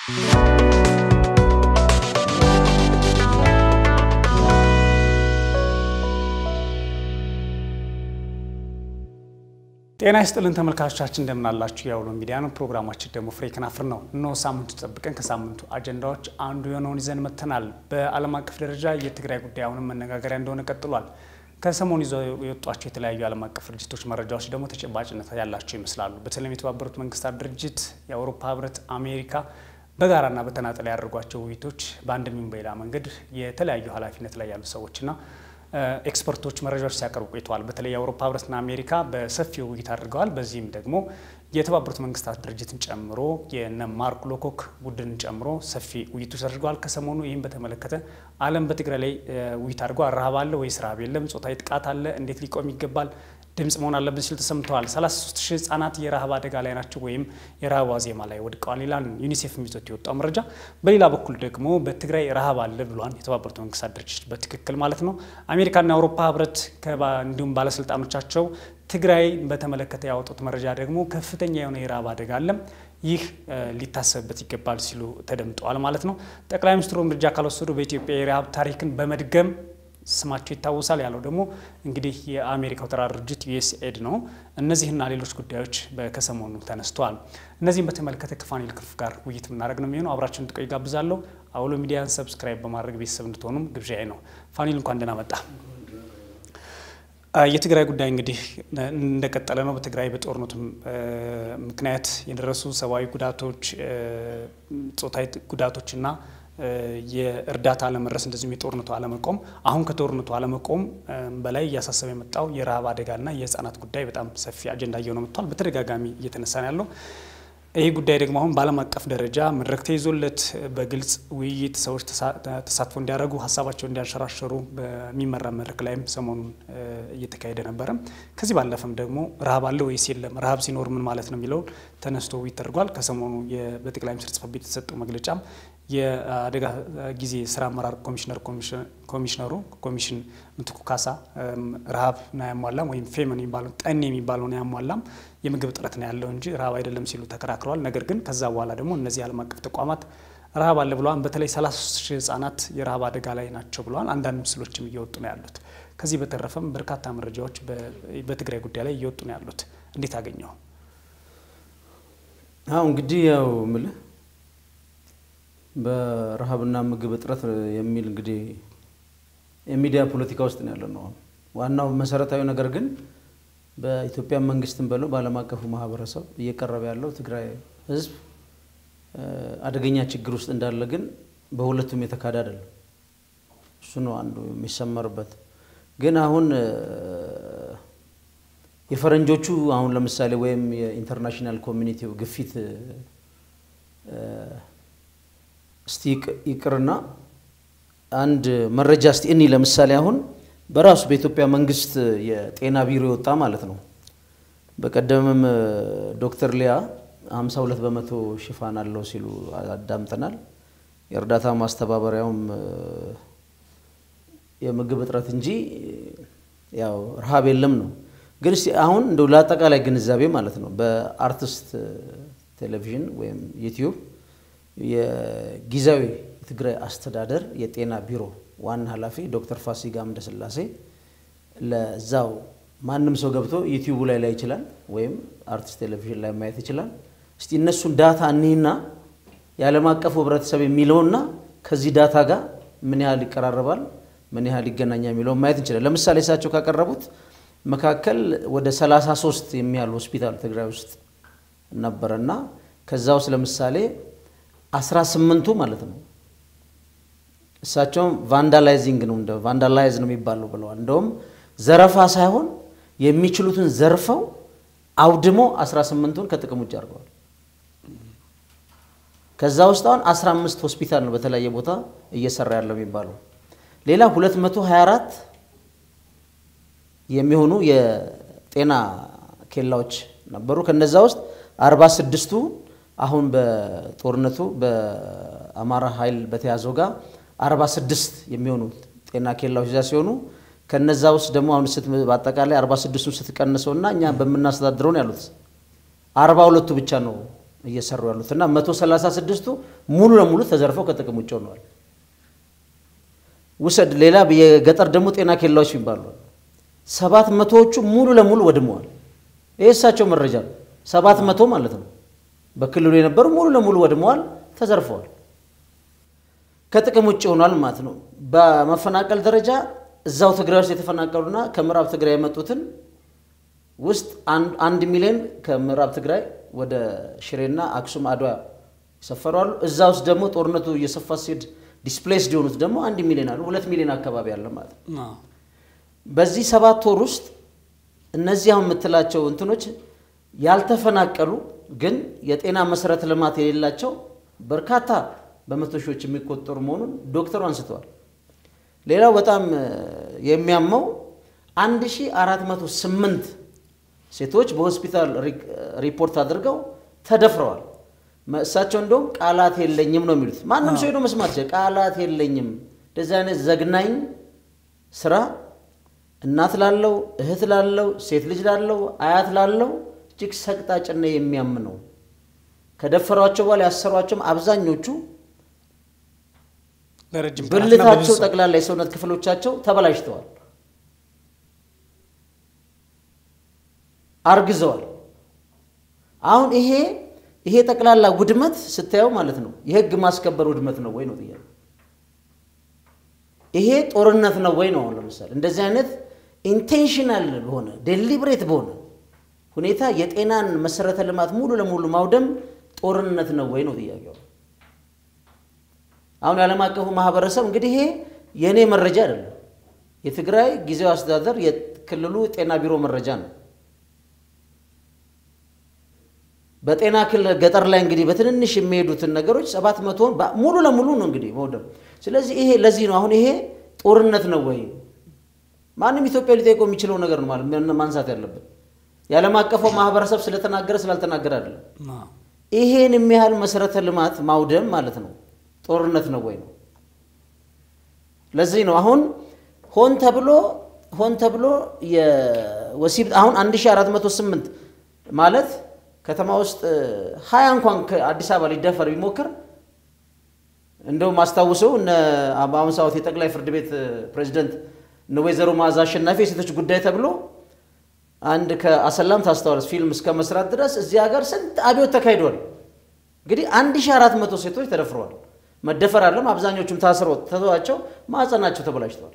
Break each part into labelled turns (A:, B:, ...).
A: ጤና ይስጥልን ተመልካቾቻችን እንደምናላችሁ። የአውሎ ሚዲያ ነው። ፕሮግራማችን ደግሞ ፍሬ ከናፍር ነው። እነሆ ሳምንቱ ጠብቀን ከሳምንቱ አጀንዳዎች አንዱ የሆነውን ይዘን መጥተናል። በዓለም አቀፍ ደረጃ የትግራይ ጉዳይ አሁንም መነጋገሪያ እንደሆነ ቀጥሏል። ከሰሞኑ ይዘው የወጧቸው የተለያዩ ዓለም አቀፍ ድርጅቶች መረጃዎች ደግሞ ተጨባጭነት ያላቸው ይመስላሉ። በተለይም የተባበሩት መንግስታት ድርጅት፣ የአውሮፓ ህብረት፣ አሜሪካ በጋራና በተናጠል ያደርጓቸው ውይይቶች በአንድም ይሁን በሌላ መንገድ የተለያዩ ኃላፊነት ላይ ያሉ ሰዎችና ኤክስፐርቶች መረጃዎች ሲያቀርቡ ቆይተዋል። በተለይ የአውሮፓ ህብረትና አሜሪካ በሰፊው ውይይት አድርገዋል። በዚህም ደግሞ የተባበሩት መንግስታት ድርጅትን ጨምሮ የነ ማርክ ሎኮክ ቡድንን ጨምሮ ሰፊ ውይይቶች አድርገዋል። ከሰሞኑ ይህም በተመለከተ ዓለም በትግራይ ላይ ውይይት አድርገዋል። ረሃብ አለ ወይስ ረሃብ የለም? ጾታዊ ጥቃት አለ? እንዴት ሊቆም ይገባል? ድምጽ መሆን አለብን ሲሉ ተሰምተዋል። 33 ሺህ ህጻናት የረሃብ አደጋ ላይ ናቸው ወይም የረሃብ ዋዜማ ላይ ወድቀዋል ይላል ዩኒሴፍ ይዞት የወጣው መረጃ። በሌላ በኩል ደግሞ በትግራይ ረሃብ አለ ብሏል የተባበሩት መንግስታት ድርጅት በትክክል ማለት ነው። አሜሪካና የአውሮፓ ህብረት እንዲሁም ባለስልጣኖቻቸው ትግራይ በተመለከተ ያወጡት መረጃ ደግሞ ከፍተኛ የሆነ የረሃብ አደጋ አለም ይህ ሊታሰብበት ይገባል ሲሉ ተደምጠዋል ማለት ነው። ጠቅላይ ሚኒስትሩ እርምጃ ካልወሰዱ በኢትዮጵያ የረሃብ ታሪክን በመድገም ስማቸው ይታወሳል ያለው ደግሞ እንግዲህ የአሜሪካው ተራድኦ ድርጅት ዩኤስኤድ ነው። እነዚህና ሌሎች ጉዳዮች ከሰሞኑ ተነስተዋል። እነዚህም በተመለከተ ከፋኒል ክፍ ጋር ውይይት የምናደርግ ነው የሚሆነው። አብራችሁን ጥቆይ ጋብዛለሁ። አውሎ ሚዲያን ሰብስክራይብ በማድረግ ቤተሰብ እንድትሆኑም ግብዣዬ ነው። ፋኒል እንኳን ደህና መጣ። የትግራይ ጉዳይ እንግዲህ እንደቀጠለ ነው። በትግራይ በጦርነቱ ምክንያት የደረሱ ሰብአዊ ጉዳቶች፣ ጾታዊ ጉዳቶችና የእርዳታ አለመድረስ እንደዚሁም የጦርነቱ አለመቆም አሁን ከጦርነቱ አለመቆም በላይ እያሳሰበ የመጣው የረሃብ አደጋና የህፃናት ጉዳይ በጣም ሰፊ አጀንዳ እየሆነ መጥቷል። በተደጋጋሚ እየተነሳ ነው ያለው። ይህ ጉዳይ ደግሞ አሁን በዓለም አቀፍ ደረጃ መድረክ ተይዞለት በግልጽ ውይይት ሰዎች ተሳትፎ እንዲያደርጉ ሀሳባቸውን እንዲያንሸራሸሩ በሚመራ መድረክ ላይም ሰሞኑን እየተካሄደ ነበረ። ከዚህ ባለፈም ደግሞ ረሃብ አለ ወይስ የለም፣ ረሃብ ሲኖር ምን ማለት ነው የሚለውን ተነስቶ ውይይት ተደርጓል። ከሰሞኑ በጠቅላይ ሚኒስትር ጽሕፈት ቤት የተሰጠው መግለጫም የአደጋ ጊዜ ስራ አመራር ኮሚሽነር ኮሚሽነሩ ኮሚሽን ምትኩ ካሳ ረሃብን አያሟላም ወይም ፌመን የሚባለው ጠኔ የሚባለውን አያሟላም የምግብ እጥረት ነው ያለው እንጂ ረሃብ አይደለም ሲሉ ተከራክረዋል። ነገር ግን ከዛ በኋላ ደግሞ እነዚህ ዓለም አቀፍ ተቋማት ረሃብ አለ ብለዋል። በተለይ 33 ሺህ ህጻናት የረሃብ አደጋ ላይ ናቸው ብለዋል። አንዳንድ ምስሎችም እየወጡ ነው ያሉት። ከዚህ በተረፈም በርካታ መረጃዎች በትግራይ ጉዳይ ላይ እየወጡ ነው ያሉት። እንዴት አገኘው?
B: አሁ እንግዲህ ያው ምልህ በረሃብና ምግብ እጥረት የሚል እንግዲህ የሚዲያ ፖለቲካ ውስጥ ነው ያለ ነው። ዋናው መሰረታዊ ነገር ግን በኢትዮጵያ መንግስትም በለው በዓለም አቀፉ ማህበረሰብ እየቀረበ ያለው ትግራይ ህዝብ አደገኛ ችግር ውስጥ እንዳለ ግን በሁለቱም የተካደ አይደለም። እሱ ነው አንዱ የሚሰመርበት። ግን አሁን የፈረንጆቹ አሁን ለምሳሌ ወይም የኢንተርናሽናል ኮሚኒቲው ግፊት እስቲ ይቅርና አንድ መረጃ እስቲ እኒ ለምሳሌ አሁን በራሱ በኢትዮጵያ መንግስት የጤና ቢሮ የወጣ ማለት ነው። በቀደምም ዶክተር ሊያ 52 በመቶ ሽፋን አለው ሲሉ አዳምጠናል። የእርዳታ ማስተባበሪያውም የምግብ እጥረት እንጂ ያው ረሃብ የለም ነው። ግን እስቲ አሁን እንደው ለአጠቃላይ ግንዛቤ ማለት ነው በአርቲስት ቴሌቪዥን ወይም ዩቲዩብ የጊዜያዊ የትግራይ አስተዳደር የጤና ቢሮ ዋና ኃላፊ ዶክተር ፋሲካ አምደስላሴ ለዛው ማንም ሰው ገብቶ ዩቲዩቡ ላይ ላይ ይችላል ወይም አርቲስት ቴሌቪዥን ላይ ማየት ይችላል። እስቲ እነሱን ዳታ እኒህና የዓለም አቀፉ ህብረተሰብ የሚለውና ከዚህ ዳታ ጋር ምን ያህል ይቀራረባል፣ ምን ያህል ይገናኛል የሚለውን ማየት እንችላል። ለምሳሌ እሳቸው ካቀረቡት መካከል ወደ 33 የሚያህል ሆስፒታል ትግራይ ውስጥ ነበረና ከዛ ውስጥ ለምሳሌ አስራ ስምንቱ ማለት ነው እሳቸውም ቫንዳላይዚንግ ነው እንደ ቫንዳላይዝ ነው የሚባለው ብለዋል። እንደውም ዘረፋ ሳይሆን የሚችሉትን ዘርፈው አውድሞ አስራ ስምንቱን ከጥቅም ውጭ አድርገዋል። ከዛ ውስጥ አሁን አስራ አምስት ሆስፒታል ነው በተለያየ ቦታ እየሰራ ያለው የሚባለው። ሌላ 224 የሚሆኑ የጤና ኬላዎች ነበሩ። ከነዛ ውስጥ 46ቱ አሁን በጦርነቱ በአማራ ኃይል በተያዘው ጋር 46 የሚሆኑ ጤና ኬላዎች እዛ ሲሆኑ ከነዛ ውስጥ ደግሞ አሁን በአጠቃላይ 46ቱን ስትቀንሰው እና እኛ በምናስተዳድረው ነው ያሉት አርባ ሁለቱ ብቻ ነው እየሰሩ ያሉት እና መቶ ሰላሳ ስድስቱ ሙሉ ለሙሉ ተዘርፈው ከጥቅም ውጭ ሆነዋል። ውሰድ ሌላ የገጠር ደግሞ ጤና ኬላዎች ይባሉ ሰባት መቶዎቹ ሙሉ ለሙሉ ወድመዋል። ይህ እሳቸው መረጃ ነው። ሰባት መቶ ማለት ነው በክልሉ የነበሩ ሙሉ ለሙሉ ወድመዋል፣ ተዘርፈዋል፣ ከጥቅም ውጭ ሆኗል ማለት ነው። በመፈናቀል ደረጃ እዛው ትግራይ ውስጥ የተፈናቀሉና ከምዕራብ ትግራይ የመጡትን ውስጥ አንድ ሚሊዮን ከምዕራብ ትግራይ ወደ ሽሬና አክሱም አድዋ ይሰፈሩ አሉ። እዛ ውስጥ ደግሞ ጦርነቱ እየሰፋ ሲሄድ ዲስፕሌስድ የሆኑት ደግሞ አንድ ሚሊዮን አሉ። ሁለት ሚሊዮን አካባቢ አለ ማለት ነው። በዚህ ሰባት ወር ውስጥ እነዚህ አሁን የምትላቸው እንትኖች ያልተፈናቀሉ ግን የጤና መሰረተ ልማት የሌላቸው በርካታ በመቶ ሺዎች የሚቆጠሩ መሆኑን ዶክተሩ አንስተዋል። ሌላው በጣም የሚያመው 1408 ሴቶች በሆስፒታል ሪፖርት አድርገው ተደፍረዋል። እሳቸው እንደውም ቃላት የለኝም ነው የሚሉት። ማንም ሰው ሄዶ መስማት ይችላል። ቃላት የለኝም እንደዚህ አይነት ዘግናኝ ስራ እናት ላለው እህት ላለው ሴት ልጅ ላለው አያት ላለው እጅግ ሰቅጣጭና የሚያም ነው። ከደፈሯቸው በኋላ ያሰሯቸውም አብዛኞቹ ብልታቸው ጠቅላላ የሰውነት ክፍሎቻቸው ተበላሽተዋል፣ አርግዘዋል። አሁን ይሄ ይሄ ጠቅላላ ውድመት ስታየው ማለት ነው የህግ ማስከበር ውድመት ነው ወይ ነው ጥያቄ። ይሄ ጦርነት ነው ወይ ነው? አሁን ለምሳሌ እንደዚህ አይነት ኢንቴንሽናል በሆነ ዴሊብሬት በሆነ ሁኔታ የጤናን መሰረተ ልማት ሙሉ ለሙሉ ማውደም ጦርነት ነው ወይ ነው ጥያቄው። አሁን የዓለም አቀፉ ማህበረሰብ እንግዲህ ይሄ የእኔ መረጃ አይደለም፣ የትግራይ ጊዜያዊ አስተዳደር የክልሉ ጤና ቢሮ መረጃ ነው። በጤና ክልል ገጠር ላይ እንግዲህ በትንንሽ የሚሄዱትን ነገሮች ሰባት መቶን ሙሉ ለሙሉ ነው እንግዲህ መውደም። ስለዚህ ይሄ ለዚህ ነው አሁን ይሄ ጦርነት ነው ወይ ማንም ኢትዮጵያ ሊጠይቀው የሚችለው ነገር ነው ማለት ማንሳት ያለብን የዓለም አቀፉ ማህበረሰብ ስለተናገረ ስላልተናገረ አይደለም። ይሄን የሚያህል መሰረተ ልማት ማውደም ማለት ነው ጦርነት ነው ወይ ነው። ለዚህ ነው አሁን ሆን ተብሎ ሆን ተብሎ የወሲብ አሁን 1408 ማለት ከተማ ውስጥ ሀያ እንኳን ከአዲስ አበባ ሊደፈር ቢሞክር እንደውም አስታውሰው እነ በአሁኑ ሰዓት የጠቅላይ ፍርድ ቤት ፕሬዚደንት እነ ወይዘሮ መዓዛ አሸናፊ የሴቶች ጉዳይ ተብሎ አንድ ከአሰላም ታስተዋለች ፊልም እስከ መስራት ድረስ እዚህ ሀገር ስንት አብዮት ተካሂዷል። እንግዲህ 1400 ሴቶች ተደፍረዋል። መደፈር አለም አብዛኞቹም ታስረው ተተዋቸው ማዕፀናቸው ተበላሽተዋል።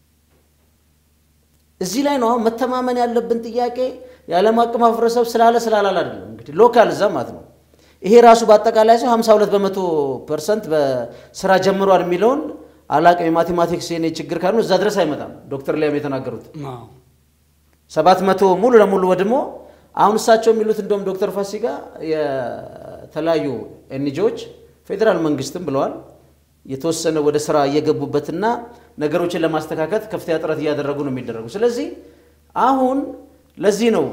B: እዚህ ላይ ነው አሁን መተማመን ያለብን ጥያቄ የዓለም አቀፍ ማህበረሰብ ስላለ ስላላል አይደለም። እንግዲህ ሎካል እዛ ማለት ነው። ይሄ ራሱ በአጠቃላይ ሰው 52 በመቶ ፐርሰንት በስራ ጀምሯል የሚለውን አላቅም። የማቴማቲክስ የኔ ችግር ካሉ እዛ ድረስ አይመጣም። ዶክተር ሊያም የተናገሩት ሰባት መቶ ሙሉ ለሙሉ ወድሞ አሁን እሳቸው የሚሉት እንደውም ዶክተር ፋሲካ የተለያዩ ኤንጂዎች ፌዴራል መንግስትም ብለዋል የተወሰነ ወደ ስራ እየገቡበትና ነገሮችን ለማስተካከት ከፍተኛ ጥረት እያደረጉ ነው የሚደረጉ። ስለዚህ አሁን ለዚህ ነው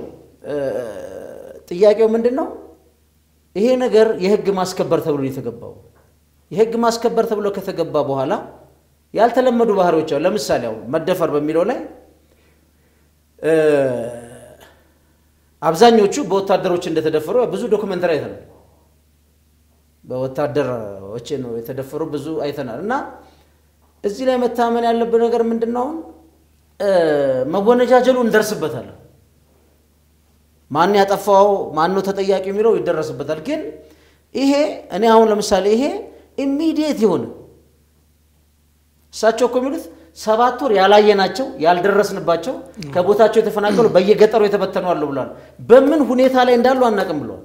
B: ጥያቄው ምንድን ነው? ይሄ ነገር የህግ ማስከበር ተብሎ የተገባው የህግ ማስከበር ተብሎ ከተገባ በኋላ ያልተለመዱ ባህሪዎች አሉ። ለምሳሌ አሁን መደፈር በሚለው ላይ አብዛኞቹ በወታደሮች እንደተደፈሩ ብዙ ዶክመንተሪ አይተናል። በወታደሮች ነው የተደፈሩ ብዙ አይተናል። እና እዚህ ላይ መታመን ያለብን ነገር ምንድን ነው? አሁን መወነጃጀሉ እንደርስበታለን። ማን ያጠፋው ማን ነው ተጠያቂ የሚለው ይደረስበታል። ግን ይሄ እኔ አሁን ለምሳሌ ይሄ ኢሚዲየት የሆነ እሳቸው እኮ የሚሉት ሰባት ወር ያላየናቸው ያልደረስንባቸው ከቦታቸው የተፈናቀሉ በየገጠሩ የተበተኑ አሉ ብለዋል። በምን ሁኔታ ላይ እንዳሉ አናውቅም ብለዋል።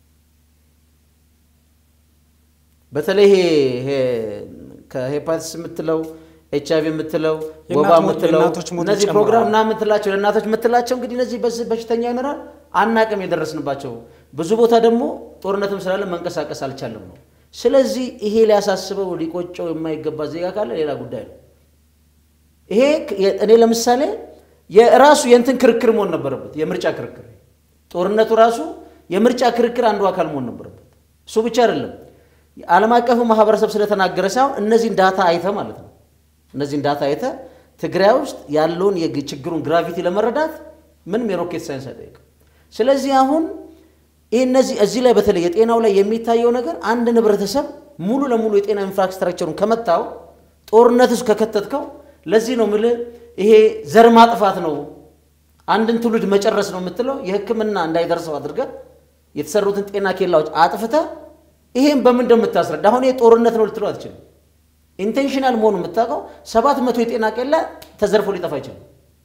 B: በተለይ ይሄ ከሄፓቲስ የምትለው ኤች አይቪ የምትለው ወባ የምትለው እነዚህ ፕሮግራም እና የምትላቸው ለእናቶች የምትላቸው እንግዲህ እነዚህ በሽተኛ ይኖራል አናቅም የደረስንባቸው ብዙ ቦታ ደግሞ ጦርነትም ስላለ መንቀሳቀስ አልቻለም ነው። ስለዚህ ይሄ ሊያሳስበው ሊቆጨው የማይገባ ዜጋ ካለ ሌላ ጉዳይ ነው። ይሄ እኔ ለምሳሌ የራሱ የእንትን ክርክር መሆን ነበረበት፣ የምርጫ ክርክር። ጦርነቱ ራሱ የምርጫ ክርክር አንዱ አካል መሆን ነበረበት። እሱ ብቻ አይደለም፣ ዓለም አቀፉ ማህበረሰብ ስለተናገረ ሳይሆን እነዚህን ዳታ አይተ ማለት ነው። እነዚህን ዳታ አይተ ትግራይ ውስጥ ያለውን የችግሩን ግራቪቲ ለመረዳት ምንም የሮኬት ሳይንስ አይጠይቅም። ስለዚህ አሁን ይህ እነዚህ እዚህ ላይ በተለይ የጤናው ላይ የሚታየው ነገር አንድ ህብረተሰብ ሙሉ ለሙሉ የጤና ኢንፍራስትራክቸሩን ከመታው ጦርነት ውስጥ ከከተትከው ለዚህ ነው ምልህ ይሄ ዘር ማጥፋት ነው አንድን ትውልድ መጨረስ ነው የምትለው የህክምና እንዳይደርሰው አድርገህ የተሰሩትን ጤና ኬላዎች አጥፍተህ ይሄን በምን እንደምታስረዳ አሁን ይሄ ጦርነት ነው ልትለው አትችልም ኢንቴንሽናል መሆኑ የምታውቀው ሰባት መቶ የጤና ኬላ ተዘርፎ ሊጠፋ አይችልም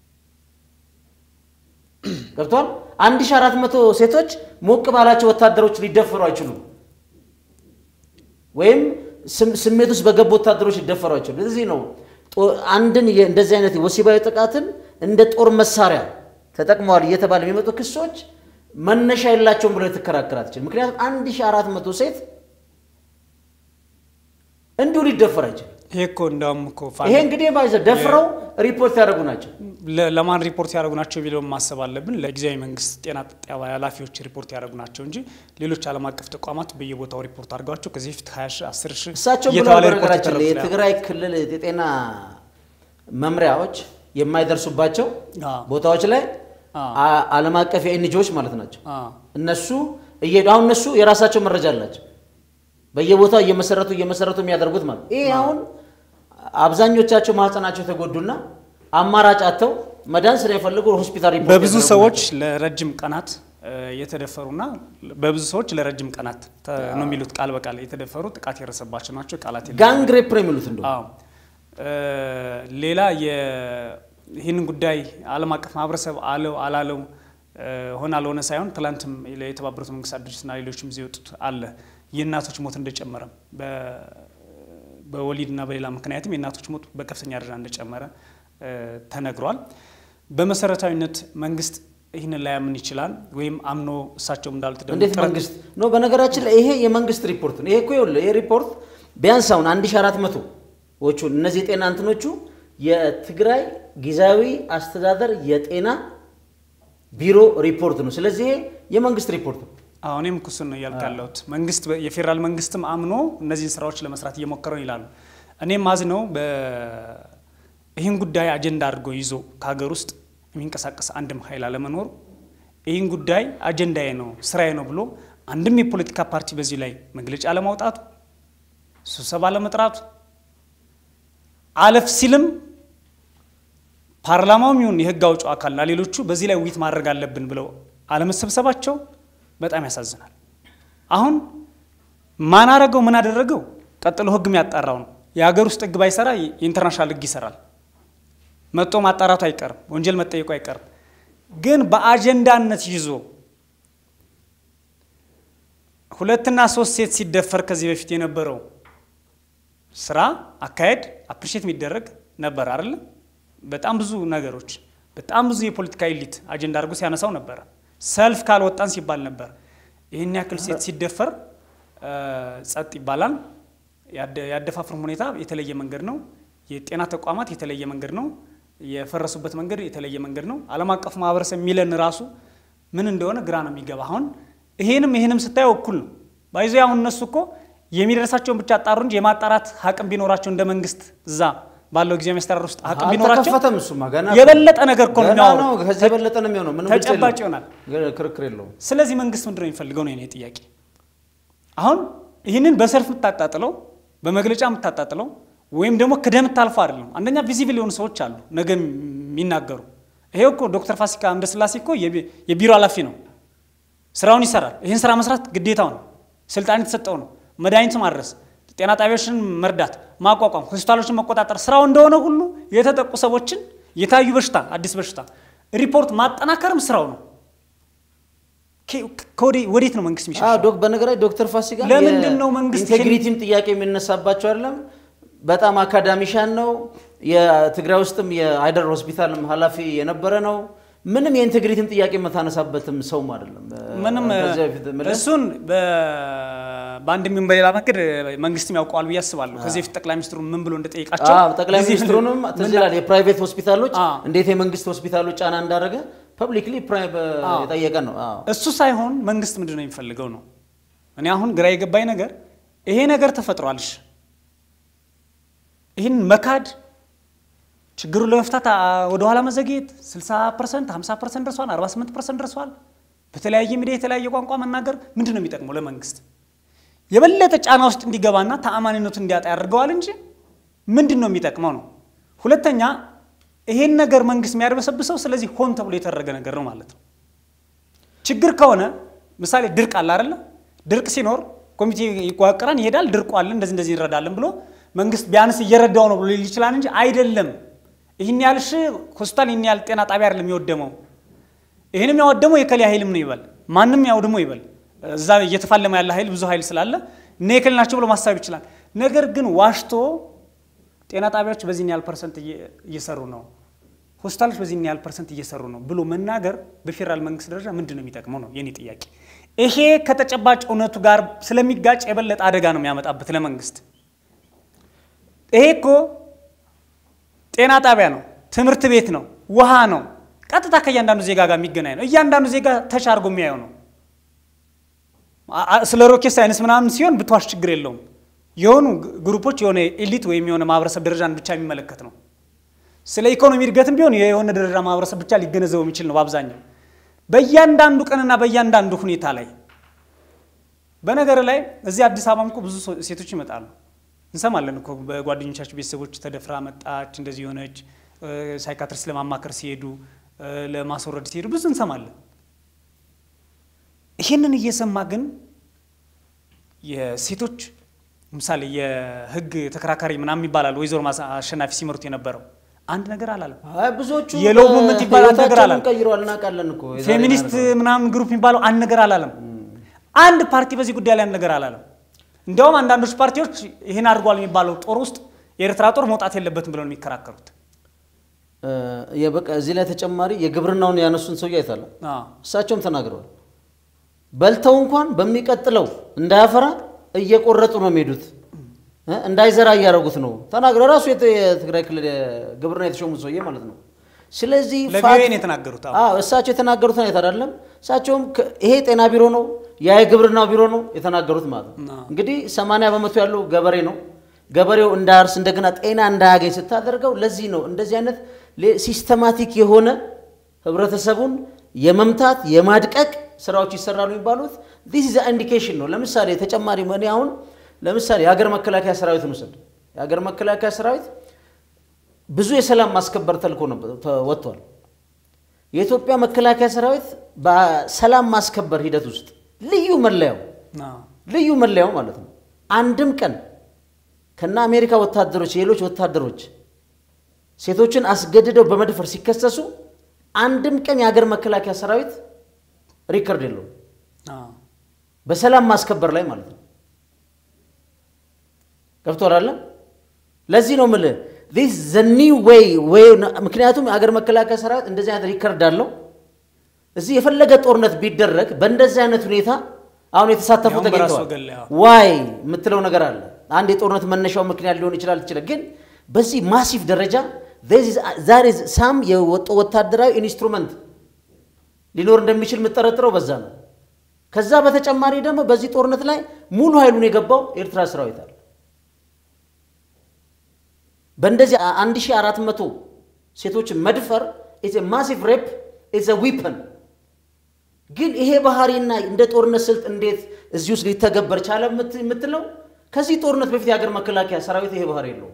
B: ገብቷል አንድ ሺህ አራት መቶ ሴቶች ሞቅ ባላቸው ወታደሮች ሊደፈሩ አይችሉም ወይም ስሜት ውስጥ በገቡ ወታደሮች ሊደፈሩ አይችሉም እዚህ ነው አንድን እንደዚህ አይነት ወሲባዊ ጥቃትን እንደ ጦር መሳሪያ ተጠቅመዋል እየተባለ የሚመጡ ክሶች መነሻ የላቸውም ብሎ ልትከራከር አትችልም ምክንያቱም አንድ ሺህ አራት መቶ ሴት እንዲሁ ሊደፈር አይችልም
A: ይሄ እኮ እንደውም እኮ
B: ይሄ እንግዲህ ባይዘ ደፍረው ሪፖርት ያደረጉ ናቸው
A: ለማን ሪፖርት ያደረጉ ናቸው ቢለውን ማሰብ አለብን። ለጊዜያዊ መንግስት ጤና ጣቢያ ኃላፊዎች ሪፖርት ያደረጉ ናቸው እንጂ ሌሎች ዓለም አቀፍ ተቋማት በየቦታው ሪፖርት አድርገዋቸው ከዚህ በፊት ሀያ ሺህ አስር ሺህ
B: እሳቸው ብለው
A: እየተባለ ሪፖርት
B: በነገራችን ላይ
A: ይደረጉ
B: የትግራይ ክልል የጤና መምሪያዎች የማይደርሱባቸው
A: አዎ።
B: ቦታዎች ላይ
A: አዎ።
B: አ- ዓለም አቀፍ የኤንጂዎች ማለት ናቸው
A: አዎ።
B: እነሱ እየሄዱ አሁን እነሱ የራሳቸው መረጃ አላቸው በየቦታው እየመሰረቱ እየመሰረቱ የሚያደርጉት ማለት ይሄ አሁን አብዛኞቻቸው ማህፀናቸው ተጎዱና አማራጭ አጥተው መዳን ስለሚፈልጉ ሆስፒታል ሪፖርት
A: በብዙ
B: ያደረጉ
A: ሰዎች
B: ናቸው።
A: ለረጅም ቀናት እ፣ የተደፈሩና በብዙ ሰዎች ለረጅም ቀናት ተ- ነው የሚሉት ቃል በቃል የተደፈሩ ጥቃት የደረሰባቸው ናቸው። ቃላት የለም።
B: ጋንግ ሬፕ ነው የሚሉት እንደው
A: አዎ እ፣ ሌላ የ- ይህንን ጉዳይ ዓለም አቀፍ ማህበረሰብ አለው አላለው እ፣ ሆነ አልሆነ ሳይሆን ትላንትም የተባበሩት መንግስታት ድርጅትና ሌሎችም ጊዜ የወጡት አለ የእናቶች ሞት እንደጨመረ በ- በወሊድና በሌላ ምክንያትም የእናቶች ሞት በከፍተኛ ደረጃ እንደጨመረ እ፣ ተነግሯል። በመሰረታዊነት መንግስት ይህንን ላያምን ይችላል ወይም አምኖ እሳቸውም እንዳሉት ደግሞ
B: እንዴት
A: ጥረት-
B: መንግስት ነው? በነገራችን ላይ ይሄ የመንግስት ሪፖርት ነው። ይሄ እኮ ይኸውልህ ይሄ ሪፖርት ቢያንስ አሁን 1400 ዎቹ እነዚህ የጤና እንትኖቹ የትግራይ ጊዜያዊ አስተዳደር የጤና ቢሮ ሪፖርት ነው። ስለዚህ ይሄ የመንግስት ሪፖርት ነው።
A: አሁን እኔም እኮ እሱን ነው እያልኩ ያለሁት። መንግስት በ- የፌዴራል መንግስትም አምኖ እነዚህን ስራዎች ለመስራት እየሞከረ ነው ይላሉ። እኔም ማዝነው በ- ይህን ጉዳይ አጀንዳ አድርጎ ይዞ ከሀገር ውስጥ የሚንቀሳቀስ አንድም ኃይል አለመኖሩ ይህን ጉዳይ አጀንዳዬ ነው ስራዬ ነው ብሎ አንድም የፖለቲካ ፓርቲ በዚህ ላይ መግለጫ አለማውጣቱ፣ ስብሰባ አለመጥራቱ፣ አለፍ ሲልም ፓርላማውም ይሁን የህግ አውጪው አካልና ሌሎቹ በዚህ ላይ ውይይት ማድረግ አለብን ብለው አለመሰብሰባቸው በጣም ያሳዝናል። አሁን ማን አረገው ምን አደረገው ቀጥሎ ህግ የሚያጣራው ነው። የሀገር ውስጥ ህግ ባይሰራ የኢንተርናሽናል ህግ ይሰራል። መጥቶ ማጣራቱ አይቀርም፣ ወንጀል መጠየቁ አይቀርም። ግን በአጀንዳነት ይዞ ሁለትና ሶስት ሴት ሲደፈር ከዚህ በፊት የነበረው ስራ አካሄድ አፕሪሼት የሚደረግ ነበር አይደለም። በጣም ብዙ ነገሮች በጣም ብዙ የፖለቲካ ኤሊት አጀንዳ አድርጎ ሲያነሳው ነበረ። ሰልፍ ካልወጣን ሲባል ነበር። ይህን ያክል ሴት ሲደፈር እ፣ ጸጥ ይባላል። ያደ- ያደፋፍርም ሁኔታ የተለየ መንገድ ነው። የጤና ተቋማት የተለየ መንገድ ነው። የፈረሱበት መንገድ የተለየ መንገድ ነው። ዓለም አቀፉ ማህበረሰብ የሚለን ራሱ ምን እንደሆነ ግራ ነው የሚገባ። አሁን ይሄንም ይሄንም ስታየው እኩል ነው ባይዞ አሁን እነሱ እኮ የሚደርሳቸውን ብቻ አጣሩ እንጂ የማጣራት አቅም ቢኖራቸው እንደ መንግስት እዛ ባለው ጊዜ መስተዳድር ውስጥ አቅም ቢኖራቸው
B: አልተከፈተም። እሱማ ገና
A: የበለጠ ነገር እኮ ነው
B: ገና ነው።
A: የሚያወሩት።
B: ከዚህ የበለጠ ነው የሚሆነው። ምንም ግልጽ
A: ተጨባጭ
B: የለውም።
A: ይሆናል።
B: ገ- ክርክር የለውም።
A: ስለዚህ መንግስት ምንድን ነው የሚፈልገው ነው የኔ ጥያቄ። አሁን ይህንን በሰልፍ የምታጣጥለው በመግለጫ የምታጣጥለው ወይም ደግሞ ክደህ የምታልፈው አይደለም። አንደኛ ቪዚብል የሆኑ ሰዎች አሉ ነገ የሚናገሩ። ይሄው እኮ ዶክተር ፋሲካ እንደስላሴ እኮ የቢ- የቢሮ ኃላፊ ነው፣ ስራውን ይሰራል። ይህን ስራ መስራት ግዴታው ነው፣ ስልጣን የተሰጠው ነው። መድኃኒት ማድረስ፣ ጤና ጣቢያዎችን መርዳት፣ ማቋቋም፣ ሆስፒታሎችን መቆጣጠር ስራው እንደሆነ ሁሉ የተጠቁ ሰዎችን የታዩ በሽታ አዲስ በሽታ ሪፖርት ማጠናከርም ስራው ነው። ከ- ከወዴ- ወዴት ነው መንግስት የሚሸሸው?
B: አዎ ዶክ በነገር ላይ ዶክተር ፋሲካ
A: ለምንድን ነው መንግስት
B: ኢንቴግሪቲም ጥያቄ የሚነሳባቸው አይደለም። በጣም አካዳሚሻን ነው። የትግራይ ውስጥም የአይደር ሆስፒታልም ኃላፊ የነበረ ነው። ምንም የኢንቴግሪቲም ጥያቄ የምታነሳበትም ሰውም አይደለም።
A: ምንም
B: ከዚህ በፊት የምልህ
A: እሱን በ- በአንድም ይሁን በሌላ መንገድ መንግስትም ያውቀዋል ብዬ አስባለሁ። ከዚህ በፊት ጠቅላይ ሚኒስትሩ ምን ብሎ እንደጠየቃቸው
B: አዎ፣ ጠቅላይ
A: ጊዜ-
B: ሚኒስትሩንም ትዝ
A: ምን-
B: ይላል። የፕራይቬት ሆስፒታሎች
A: አዎ።
B: እንዴት የመንግስት ሆስፒታሎች ጫና እንዳደረገ ፐብሊክሊ
A: አዎ።
B: የጠየቀ ነው። አዎ።
A: እሱ ሳይሆን መንግስት ምንድን ነው የሚፈልገው ነው። እኔ አሁን ግራ የገባኝ ነገር ይሄ ነገር ተፈጥሯልሽ ይህን መካድ ችግሩን ለመፍታት አ- ወደኋላ መዘግየት 60 ፐርሰንት 50 ፐርሰንት ደርሷል፣ 48 ፐርሰንት ደርሷል። በተለያየ ሚዲያ የተለያየ ቋንቋ መናገር ምንድን ነው የሚጠቅመው ለመንግስት? የበለጠ ጫና ውስጥ እንዲገባና ተአማኒነቱን እንዲያጣ ያደርገዋል እንጂ ምንድን ነው የሚጠቅመው ነው። ሁለተኛ ይሄን ነገር መንግስት የሚያደበሰብሰው ስለዚህ ሆን ተብሎ የተደረገ ነገር ነው ማለት ነው። ችግር ከሆነ ምሳሌ ድርቅ አለ አይደለ? ድርቅ ሲኖር ኮሚቴ ይዋቀራል፣ ይሄዳል፣ ድርቁ አለ፣ እንደዚህ እንደዚህ እንረዳለን ብሎ መንግስት ቢያንስ እየረዳው ነው ብሎ ሊል ይችላል እንጂ አይደለም። ይህን ያህል ሺህ ሆስፒታል፣ ይህን ያህል ጤና ጣቢያ አይደለም የወደመው። ይህንም ያወደመው የከሌ ኃይልም ነው ይበል፣ ማንም ያውድመው ይበል። እዛ እየተፋለመ ያለ ኃይል ብዙ ኃይል ስላለ እነ የከሌ ናቸው ብሎ ማሳብ ይችላል። ነገር ግን ዋሽቶ ጤና ጣቢያዎች በዚህን ያህል ፐርሰንት እየሰሩ ነው፣ ሆስፒታሎች በዚህን ያህል ፐርሰንት እየሰሩ ነው ብሎ መናገር በፌዴራል መንግስት ደረጃ ምንድን ነው የሚጠቅመው ነው የኔ ጥያቄ። ይሄ ከተጨባጭ እውነቱ ጋር ስለሚጋጭ የበለጠ አደጋ ነው የሚያመጣበት ለመንግስት። ይሄ እኮ ጤና ጣቢያ ነው፣ ትምህርት ቤት ነው፣ ውሃ ነው። ቀጥታ ከእያንዳንዱ ዜጋ ጋር የሚገናኝ ነው። እያንዳንዱ ዜጋ ተች አድርጎ የሚያየው ነው። ስለ ሮኬት ሳይንስ ምናምን ሲሆን ብትዋሽ ችግር የለውም። የሆኑ ግሩፖች የሆነ ኤሊት ወይም የሆነ ማህበረሰብ ደረጃን ብቻ የሚመለከት ነው። ስለ ኢኮኖሚ እድገትም ቢሆን የሆነ ደረጃ ማህበረሰብ ብቻ ሊገነዘበው የሚችል ነው በአብዛኛው በእያንዳንዱ ቀንና በእያንዳንዱ ሁኔታ ላይ በነገር ላይ እዚህ አዲስ አበባም እኮ ብዙ ሴቶች ይመጣሉ እንሰማለን እኮ በጓደኞቻቸው ቤተሰቦች ተደፍራ መጣች፣ እንደዚህ የሆነች ሳይካትሪስት ለማማከር ሲሄዱ ለማስወረድ ሲሄዱ ብዙ እንሰማለን። ይህንን እየሰማ ግን የሴቶች ምሳሌ የህግ ተከራካሪ ምናምን ይባላል ወይዘሮ አሸናፊ ሲመሩት የነበረው አንድ ነገር አላለም።
B: አይ ብዙዎቹ
A: የሎው ሙቭመንት ይባላል አንድ ነገር አላለም።
B: ቀይሯል፣ እናውቃለን እኮ የዛሬ
A: ፌሚኒስት ምናምን ግሩፕ የሚባለው አንድ ነገር አላለም። አንድ ፓርቲ በዚህ ጉዳይ ላይ አንድ ነገር አላለም። እንዲያውም አንዳንዶች ፓርቲዎች ይህን አድርጓል የሚባለው ጦር ውስጥ የኤርትራ ጦር መውጣት የለበትም ብለው ነው የሚከራከሩት።
B: የበቃ እዚህ ላይ ተጨማሪ የግብርናውን ያነሱን ሰውዬ አይታለ
A: አዎ።
B: እሳቸውም ተናግረዋል። በልተው እንኳን በሚቀጥለው እንዳያፈራ እየቆረጡ ነው የሚሄዱት እ እንዳይዘራ እያደረጉት ነው ተናግረ ራሱ የት- የትግራይ ክልል ግብርና የተሾሙት ሰውዬ ማለት ነው። ስለዚህ
A: ለቪኦኤ
B: ፋክት-
A: ነው የተናገሩት። አዎ።
B: አዎ እሳቸው የተናገሩት አይነት አይደለም። እሳቸውም ከ- ይሄ ጤና ቢሮ ነው ያ የግብርና ቢሮ ነው የተናገሩት ማለት ነው።
A: አዎ።
B: እንግዲህ 80 በመቶ ያለው ገበሬ ነው። ገበሬው እንዳያርስ እንደገና ጤና እንዳያገኝ ስታደርገው ለዚህ ነው እንደዚህ አይነት ሌ- ሲስተማቲክ የሆነ ህብረተሰቡን የመምታት የማድቀቅ ስራዎች ይሰራሉ የሚባሉት ዲስ ኢዝ ኢንዲኬሽን ነው። ለምሳሌ ተጨማሪ እኔ አሁን ለምሳሌ የሀገር መከላከያ ሰራዊትን ውሰድ። የሀገር መከላከያ ሰራዊት ብዙ የሰላም ማስከበር ተልእኮ ነበር ወጥቷል። የኢትዮጵያ መከላከያ ሰራዊት በሰላም ማስከበር ሂደት ውስጥ ልዩ መለያው
A: አዎ።
B: ልዩ መለያው ማለት ነው አንድም ቀን ከነ አሜሪካ ወታደሮች የሌሎች ወታደሮች ሴቶችን አስገድደው በመድፈር ሲከሰሱ አንድም ቀን የሀገር መከላከያ ሰራዊት ሪከርድ የለውም
A: አዎ።
B: በሰላም ማስከበር ላይ ማለት ነው። ገብቶሃል አለ። ለዚህ ነው የምልህ ዚስ ዘ ኒው ዌይ ዌይ ምክንያቱም የሀገር መከላከያ ሰራዊት እንደዚህ አይነት ሪከርድ አለው። እዚህ የፈለገ ጦርነት ቢደረግ በእንደዚህ አይነት ሁኔታ አሁን የተሳተፉ
A: ያውም በራሱ
B: ተገኝተዋል።
A: ወገን ላይ አዎ።
B: ዋይ የምትለው ነገር አለ። አንድ የጦርነት መነሻው ምክንያት ሊሆን ይችላል ትችላል። ግን በዚህ ማሲቭ ደረጃ ዛሬ ሳም የወጡ ወታደራዊ ኢንስትሩመንት ሊኖር እንደሚችል የምጠረጥረው በዛ ነው። ከዛ በተጨማሪ ደግሞ በዚህ ጦርነት ላይ ሙሉ ኃይሉን የገባው ኤርትራ ሰራዊት አለ። በእንደዚህ 1400 ሴቶችን መድፈር ኢትስ ማሲቭ ሬፕ ኢትስ ዊፐን። ግን ይሄ ባህሪና እንደ ጦርነት ስልት እንዴት እዚህ ውስጥ ሊተገበር ቻለ የምት- የምትለው ከዚህ ጦርነት በፊት የሀገር መከላከያ ሰራዊት ይሄ ባህሪ የለውም።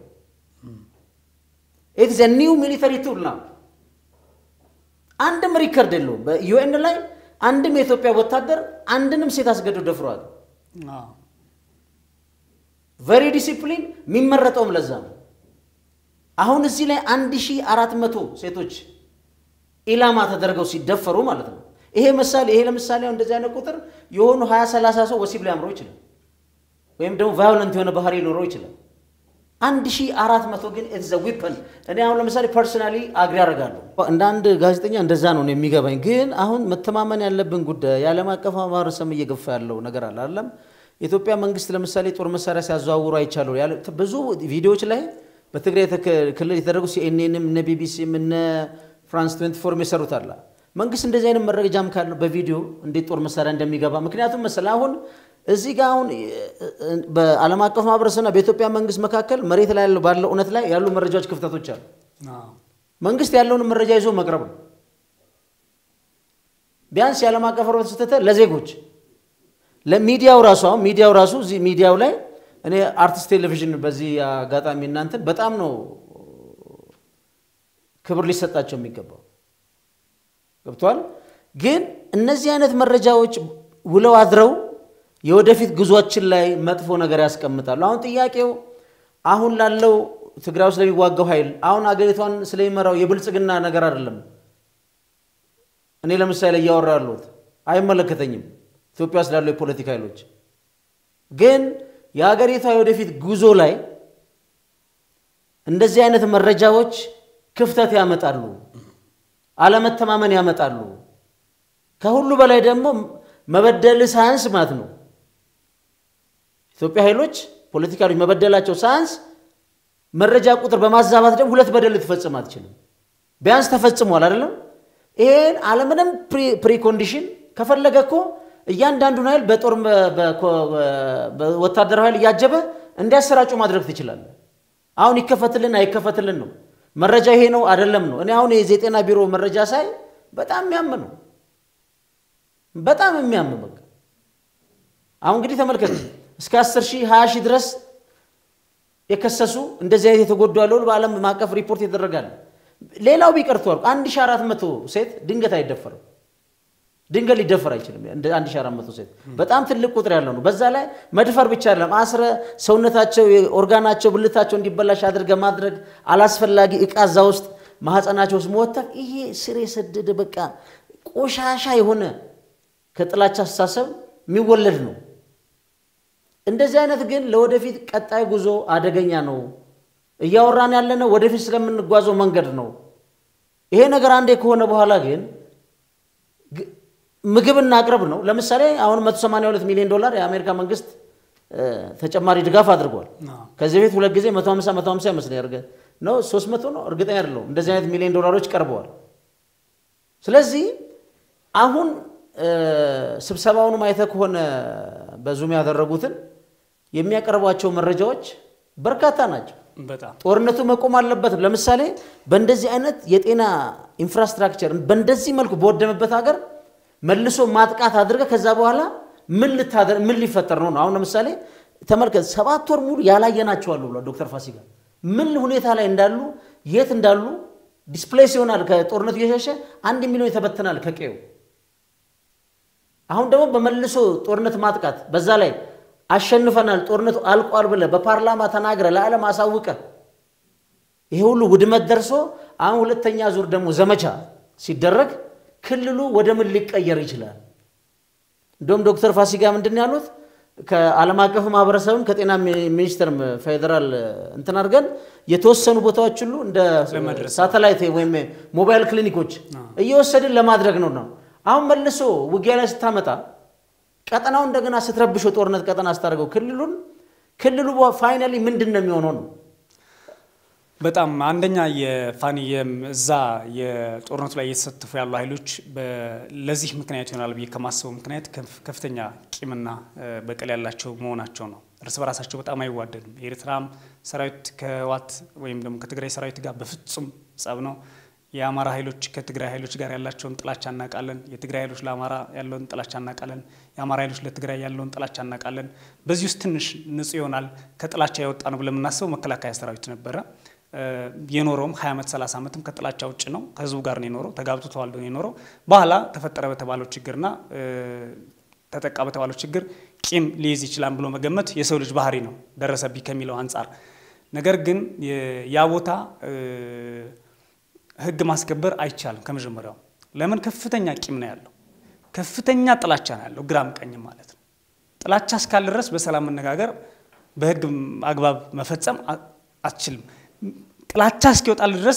B: ኢትስ ኒው ሚሊተሪ ቱል ነው። አንድም ሪከርድ የለውም። በዩኤን ላይ አንድም የኢትዮጵያ ወታደር አንድንም ሴት አስገድዶ ደፍሯል።
A: አዎ።
B: ቨሪ ዲሲፕሊን የሚመረጠውም ለዛ ነው። አሁን እዚህ ላይ 1400 ሴቶች ኢላማ ተደርገው ሲደፈሩ ማለት ነው። ይሄ ምሳሌ ይሄ ለምሳሌ አሁን እንደዚህ አይነት ቁጥር የሆኑ 20 30 ሰው ወሲብ ሊያምረው ይችላል፣ ወይም ደግሞ ቫዮለንት የሆነ ባህሪ ሊኖረው ይችላል። 1400 ግን ኢትስ ዘ ዊፐን። እኔ አሁን ለምሳሌ ፐርሰናሊ አግሪ አደርጋለሁ። እንደ አንድ ጋዜጠኛ እንደዛ ነው እኔ የሚገባኝ። ግን አሁን መተማመን ያለብን ጉዳይ የዓለም አቀፍ ማህበረሰብ እየገፋ ያለው ነገር አለ አይደለም። የኢትዮጵያ መንግስት ለምሳሌ ጦር መሳሪያ ሲያዘዋውሩ አይቻለሁ ያለ ብዙ ቪዲዮዎች ላይ በትግራይ ተክ- ክልል የተደረጉ ሲኤንኤንም እነ ቢቢሲም እነ ፍራንስ 24 የሰሩት አለ። መንግስት እንደዚህ አይነት መረጃም ካለው በቪዲዮ እንዴት ጦር መሳሪያ እንደሚገባ ምክንያቱም መሰለህ አሁን እዚህ ጋር አሁን በዓለም አቀፍ ማህበረሰብና በኢትዮጵያ መንግስት መካከል መሬት ላይ ያለው ባለው እውነት ላይ ያሉ መረጃዎች ክፍተቶች አሉ።
A: አዎ።
B: መንግስት ያለውን መረጃ ይዞ መቅረብ ነው። ቢያንስ የዓለም አቀፍ ህብረተሰብ ስትተ ለዜጎች ለሚዲያው ራሱ አሁን ሚዲያው ራሱ እዚህ ሚዲያው ላይ እኔ አርቲስት ቴሌቪዥን በዚህ አጋጣሚ እናንተን በጣም ነው ክብር ሊሰጣቸው የሚገባው ገብቷል። ግን እነዚህ አይነት መረጃዎች ውለው አድረው የወደፊት ጉዟችን ላይ መጥፎ ነገር ያስቀምጣሉ። አሁን ጥያቄው አሁን ላለው ትግራይ ውስጥ ለሚዋጋው ኃይል አሁን አገሪቷን ስለሚመራው የብልጽግና ነገር አይደለም። እኔ ለምሳሌ እያወራ ያለሁት አይመለከተኝም። ኢትዮጵያ ውስጥ ላሉ የፖለቲካ ኃይሎች ግን የሀገሪቷ የወደፊት ጉዞ ላይ እንደዚህ አይነት መረጃዎች ክፍተት ያመጣሉ፣ አለመተማመን ያመጣሉ። ከሁሉ በላይ ደግሞ መበደል ሳያንስ ማለት ነው ኢትዮጵያ ኃይሎች ፖለቲካሎች መበደላቸው ሳያንስ መረጃ ቁጥር በማዛባት ደግሞ ሁለት በደል ልትፈጽም አትችልም። ቢያንስ ተፈጽሟል አይደለም። ይሄን አለምንም ፕሪኮንዲሽን ከፈለገ እኮ እያንዳንዱን ኃይል በጦር ወታደራዊ ኃይል እያጀበ እንዲያሰራጩ ማድረግ ትችላለህ። አሁን ይከፈትልን አይከፈትልን ነው መረጃ ይሄ ነው አይደለም ነው። እኔ አሁን የዜጤና ቢሮ መረጃ ሳይ በጣም የሚያም ነው፣ በጣም የሚያም በቃ አሁን እንግዲህ ተመልከት እስከ 10 ሺህ 20 ሺህ ድረስ የከሰሱ እንደዚህ አይነት የተጎዱ ያለው በዓለም ማዕቀፍ ሪፖርት ይደረጋል። ሌላው ቢቀርቶ 1400 ሴት ድንገት አይደፈርም። ድንገት ሊደፈር አይችልም። እንደ 1400 ሴት በጣም ትልቅ ቁጥር ያለው ነው። በዛ ላይ መድፈር ብቻ አይደለም፣ አስረ ሰውነታቸው፣ ኦርጋናቸው፣ ብልታቸው እንዲበላሽ አድርገ ማድረግ፣ አላስፈላጊ እቃ እዛ ውስጥ ማህፀናቸው ውስጥ መወተፍ፣ ይሄ ስር የሰደደ በቃ ቆሻሻ የሆነ ከጥላቻ አስተሳሰብ የሚወለድ ነው። እንደዚህ አይነት ግን ለወደፊት ቀጣይ ጉዞ አደገኛ ነው። እያወራን ያለነው ወደፊት ስለምንጓዘው መንገድ ነው። ይሄ ነገር አንዴ ከሆነ በኋላ ግን ምግብ እናቅርብ ነው። ለምሳሌ አሁን 182 ሚሊዮን ዶላር የአሜሪካ መንግስት ተጨማሪ ድጋፍ አድርጓል። ከዚህ በፊት ሁለት ጊዜ 150 150 ይመስለኛል ነው 300 ነው እርግጠኛ አይደለሁም። እንደዚህ አይነት ሚሊዮን ዶላሮች ቀርበዋል። ስለዚህ አሁን ስብሰባውን አይተህ ከሆነ በዙም ያደረጉትን የሚያቀርቧቸው መረጃዎች በርካታ ናቸው።
A: በጣም
B: ጦርነቱ መቆም አለበት። ለምሳሌ በእንደዚህ አይነት የጤና ኢንፍራስትራክቸር በእንደዚህ መልኩ በወደመበት ሀገር መልሶ ማጥቃት አድርገ ከዛ በኋላ ምን ልታደር ምን ሊፈጠር ነው ነው? አሁን ለምሳሌ ተመልከት፣ ሰባት ወር ሙሉ ያላየናቸው አሉ ብሏል ዶክተር ፋሲካ። ምን ሁኔታ ላይ እንዳሉ የት እንዳሉ ዲስፕሌስ ይሆናል። ከጦርነቱ እየሸሸ አንድ ሚሊዮን ይተበትናል ከቀዩ። አሁን ደግሞ በመልሶ ጦርነት ማጥቃት በዛ ላይ አሸንፈናል፣ ጦርነቱ አልቋል ብለ በፓርላማ ተናግረ ለዓለም አሳውቀ ይሄ ሁሉ ውድመት ደርሶ አሁን ሁለተኛ ዙር ደግሞ ዘመቻ ሲደረግ ክልሉ ወደ ምን ሊቀየር ይችላል? እንደውም ዶክተር ፋሲካ ምንድን ያሉት ከዓለም አቀፍ ማህበረሰብም ከጤና ሚኒስቴር ፌዴራል እንትን አድርገን የተወሰኑ ቦታዎች ሁሉ እንደ ሳተላይት ወይም ሞባይል ክሊኒኮች እየወሰድን ለማድረግ ነው ነው አሁን መልሶ ውጊያ ላይ ስታመጣ ቀጠናው እንደገና ስትረብሾ ጦርነት ቀጠና ስታደርገው ክልሉን ክልሉ ፋይናሊ ምንድን ነው የሚሆነው ነው
A: በጣም አንደኛ የፋኒ እዛ የጦርነቱ ላይ እየተሳተፉ ያሉ ኃይሎች ለዚህ ምክንያት ይሆናል ብዬ ከማስበው ምክንያት ከፍተኛ ቂምና በቀል ያላቸው መሆናቸው ነው። እርስ በራሳቸው በጣም አይዋደዱም። የኤርትራም ሰራዊት ከህወሓት ወይም ደግሞ ከትግራይ ሰራዊት ጋር በፍጹም ጸብ ነው። የአማራ ኃይሎች ከትግራይ ኃይሎች ጋር ያላቸውን ጥላቻ እናውቃለን። የትግራይ ኃይሎች ለአማራ ያለውን ጥላቻ እናውቃለን። የአማራ ኃይሎች ለትግራይ ያለውን ጥላቻ እናውቃለን። በዚህ ውስጥ ትንሽ ንጹህ ይሆናል ከጥላቻ የወጣ ነው ብለን የምናስበው መከላከያ ሰራዊት ነበረ። የኖረውም 20 ዓመት 30 ዓመትም ከጥላቻ ውጭ ነው። ከህዝቡ ጋር ነው የኖረው። ተጋብቶ ተዋልዶ ነው የኖረው። በኋላ ተፈጠረ በተባለው ችግርና ተጠቃ በተባለው ችግር ቂም ሊይዝ ይችላል ብሎ መገመት የሰው ልጅ ባህሪ ነው፣ ደረሰብኝ ከሚለው አንጻር። ነገር ግን ያ ቦታ ህግ ማስከበር አይቻልም ከመጀመሪያው። ለምን? ከፍተኛ ቂም ነው ያለው፣ ከፍተኛ ጥላቻ ነው ያለው፣ ግራም ቀኝም ማለት ነው። ጥላቻ እስካለ ድረስ በሰላም መነጋገር፣ በህግ አግባብ መፈጸም አትችልም። ጥላቻ እስኪወጣል ድረስ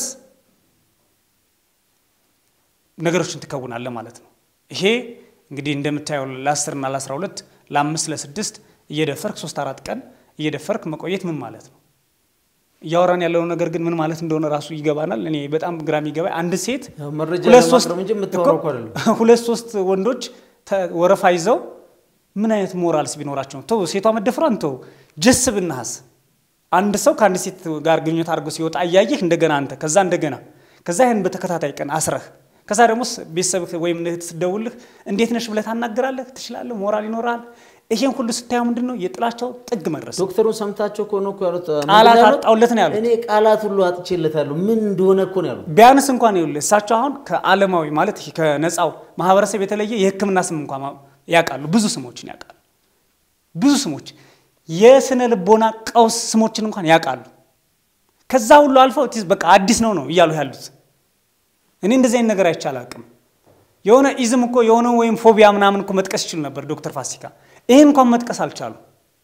A: ነገሮችን ትከውናለህ ማለት ነው። ይሄ እንግዲህ እንደምታየው ለ10 እና ለ12 ለ5 ለ6 እየደፈርክ ሶስት አራት ቀን እየደፈርክ መቆየት ምን ማለት ነው? እያወራን ያለው ነገር ግን ምን ማለት እንደሆነ ራሱ ይገባናል። እኔ በጣም ግራ የሚገባ አንድ ሴት ሁለት ሶስት ወንዶች ወረፋ ይዘው ምን አይነት ሞራልስ ቢኖራቸው ተው ሴቷ መደፍሯን ተው ጀስ ብናሃስ አንድ ሰው ከአንድ ሴት ጋር ግንኙነት አድርጎ ሲወጣ እያየህ እንደገና አንተ ከዛ እንደገና ከዛ ይህን በተከታታይ ቀን አስረህ ከዛ ደግሞ ቤተሰብህ ወይም እህት ስትደውልህ እንዴት ነሽ ብለህ ታናግራለህ፣ ትችላለህ፣ ሞራል ይኖራል። ይሄን ሁሉ ስታየው ምንድን ነው የጥላቻው ጥግ መድረስ ነው።
B: ዶክተሩን ሰምታቸው እኮ ነው እኮ ያሉት።
A: ቃላት
B: ምንድን ነው ያሉት?
A: አጣሁለት ነው ያሉት።
B: እኔ ቃላት ሁሉ አጥቼለታለሁ ምን እንደሆነ እኮ ነው ያሉት።
A: ቢያንስ እንኳን ይኸውልህ እሳቸው አሁን ከዓለማዊ ማለት ይሄ ከነፃው ማህበረሰብ የተለየ የሕክምና ስም እንኳን ማ- ያውቃሉ። ብዙ ስሞችን ያውቃሉ። ብዙ ስሞች የስነ ልቦና ቀውስ ስሞችን እንኳን ያውቃሉ። ከዛ ሁሉ አልፈው ቲዝ በቃ አዲስ ነው ነው እያሉ ያሉት። እኔ እንደዚህ አይነት ነገር አይቼ አላውቅም። የሆነ ኢዝም እኮ የሆነ ወይም ፎቢያ ምናምን እኮ መጥቀስ ይችሉ ነበር ዶክተር ፋሲካ። ይሄን እንኳን መጥቀስ አልቻሉም።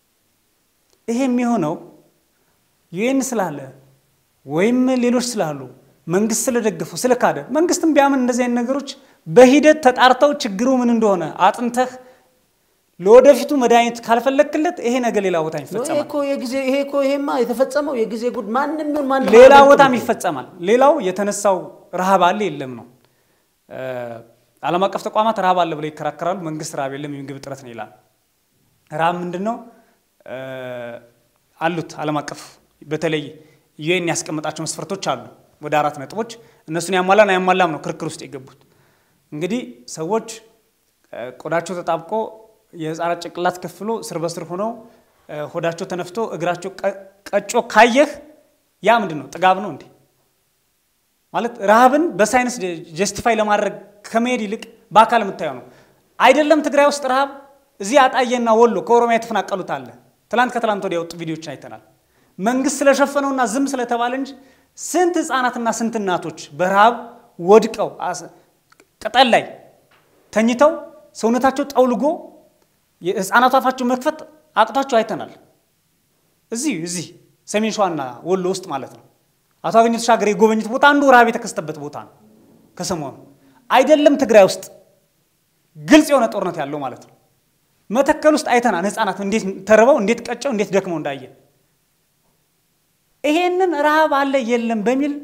A: ይሄ የሚሆነው ዩኤን ስላለ ወይም ሌሎች ስላሉ መንግስት ስለደገፉ ስለካደ መንግስትም ቢያምን እንደዚህ አይነት ነገሮች በሂደት ተጣርተው ችግሩ ምን እንደሆነ አጥንተህ ለወደፊቱ መድኃኒት ካልፈለክለት ይሄ ነገር ሌላ ቦታ
B: ይሄ
A: ይፈጸማል።
B: እኮ የጊዜ ይሄ እኮ ይሄማ የተፈጸመው የጊዜ ጉድ ማንም ይሁን ማንም
A: ሌላ
B: አላውቅም
A: ቦታም
B: እኮ።
A: ይፈጸማል። ሌላው የተነሳው ረሃብ አለ የለም ነው። እ፣ ዓለም አቀፍ ተቋማት ረሃብ አለ ብለው ይከራከራሉ። መንግስት ረሃብ የለም የምግብ እጥረት ነው ይላል። ረሃብ ምንድን ነው? እ፣ አሉት ዓለም አቀፍ በተለይ ዩኤን ያስቀመጣቸው መስፈርቶች አሉ ወደ አራት ነጥቦች። እነሱን ያሟላን አያሟላም ነው ክርክር ውስጥ የገቡት። እንግዲህ ሰዎች እ፣ ቆዳቸው ተጣብቆ የህፃናት ጭንቅላት ከፍሎ ስር በስር ሆነው እ፣ ሆዳቸው ተነፍቶ እግራቸው ቀ- ቀጮ ካየህ ያ ምንድን ነው? ጥጋብ ነው እንዴ? ማለት ረሃብን በሳይንስ ጀስቲፋይ ለማድረግ ከመሄድ ይልቅ በአካል የምታየው ነው። አይደለም ትግራይ ውስጥ ረሃብ እዚህ አጣዬና ወሎ ከኦሮሚያ የተፈናቀሉት አለ። ትላንት ከትላንት ወዲያ የወጡ ቪዲዮችን አይተናል። መንግስት ስለሸፈነውና ዝም ስለተባለ እንጂ ስንት ህፃናትና ስንት እናቶች በረሃብ ወድቀው አስ- ቅጠል ላይ ተኝተው ሰውነታቸው ጠውልጎ የህፃናቱ አፋቸው መክፈት አቅቷቸው አይተናል። እዚህ እዚህ ሰሜን ሸዋና ወሎ ውስጥ ማለት ነው። አቶ አገኘሁ ተሻገር የጎበኙት ቦታ አንዱ ረሃብ የተከሰተበት ቦታ ነው። ከሰሞኑ አይደለም ትግራይ ውስጥ ግልጽ የሆነ ጦርነት ያለው ማለት ነው። መተከል ውስጥ አይተናል። ህፃናት እንዴት ተርበው እንዴት ቀጨው እንዴት ደክመው እንዳየ ይሄንን ረሃብ አለ የለም በሚል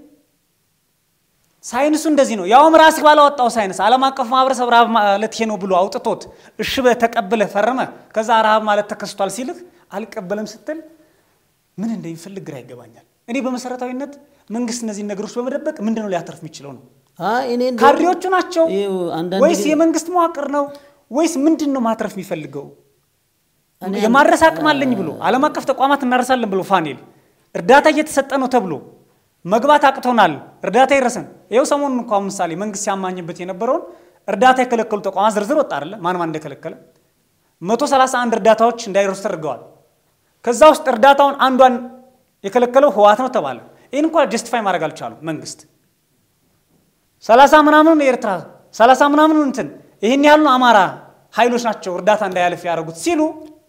A: ሳይንሱ እንደዚህ ነው። ያውም ራስህ ባላወጣው ሳይንስ ዓለም አቀፍ ማህበረሰብ ረሃብ ማለት ይሄ ነው ብሎ አውጥቶት እሺ ብለህ ተቀብለህ ፈርመህ ከዛ ረሃብ ማለት ተከስቷል ሲልህ አልቀበለም ስትል ምን እንደሚፈልግ ግራ ይገባኛል። እኔ በመሰረታዊነት መንግስት እነዚህን ነገሮች በመደበቅ ምንድን ነው ሊያተርፍ የሚችለው ነው?
B: አይ እኔ እንደውም-
A: ካድሬዎቹ ናቸው
B: ይኸው አንዳንድ
A: ወይስ
B: ጊዜ-
A: የመንግስት መዋቅር ነው ወይስ ምንድን ነው ማትረፍ የሚፈልገው?
B: እኔ
A: የማድረስ አቅም አለኝ ብሎ ዓለም አቀፍ ተቋማት እናደርሳለን ብሎ ፋኔል እርዳታ እየተሰጠ ነው ተብሎ መግባት አቅቶናል፣ እርዳታ ይረሰን። ይኸው ሰሞኑን እንኳ ምሳሌ መንግስት ሲያማኝበት የነበረውን እርዳታ የከለከሉ ተቋማት ዝርዝር ወጣ አይደለ? ማን ማን እንደከለከለ 131 እርዳታዎች እንዳይደርሱ ተደርገዋል። ከዛ ውስጥ እርዳታውን አንዷን የከለከለው ህወሓት ነው ተባለ። ይህን እንኳ ጀስቲፋይ ማድረግ አልቻሉም መንግስት ሰላሳ ምናምኑን የኤርትራ ሰላሳ ምናምኑን እንትን ይህን ያህል ነው አማራ ኃይሎች ናቸው እርዳታ እንዳያልፍ ያደረጉት ሲሉ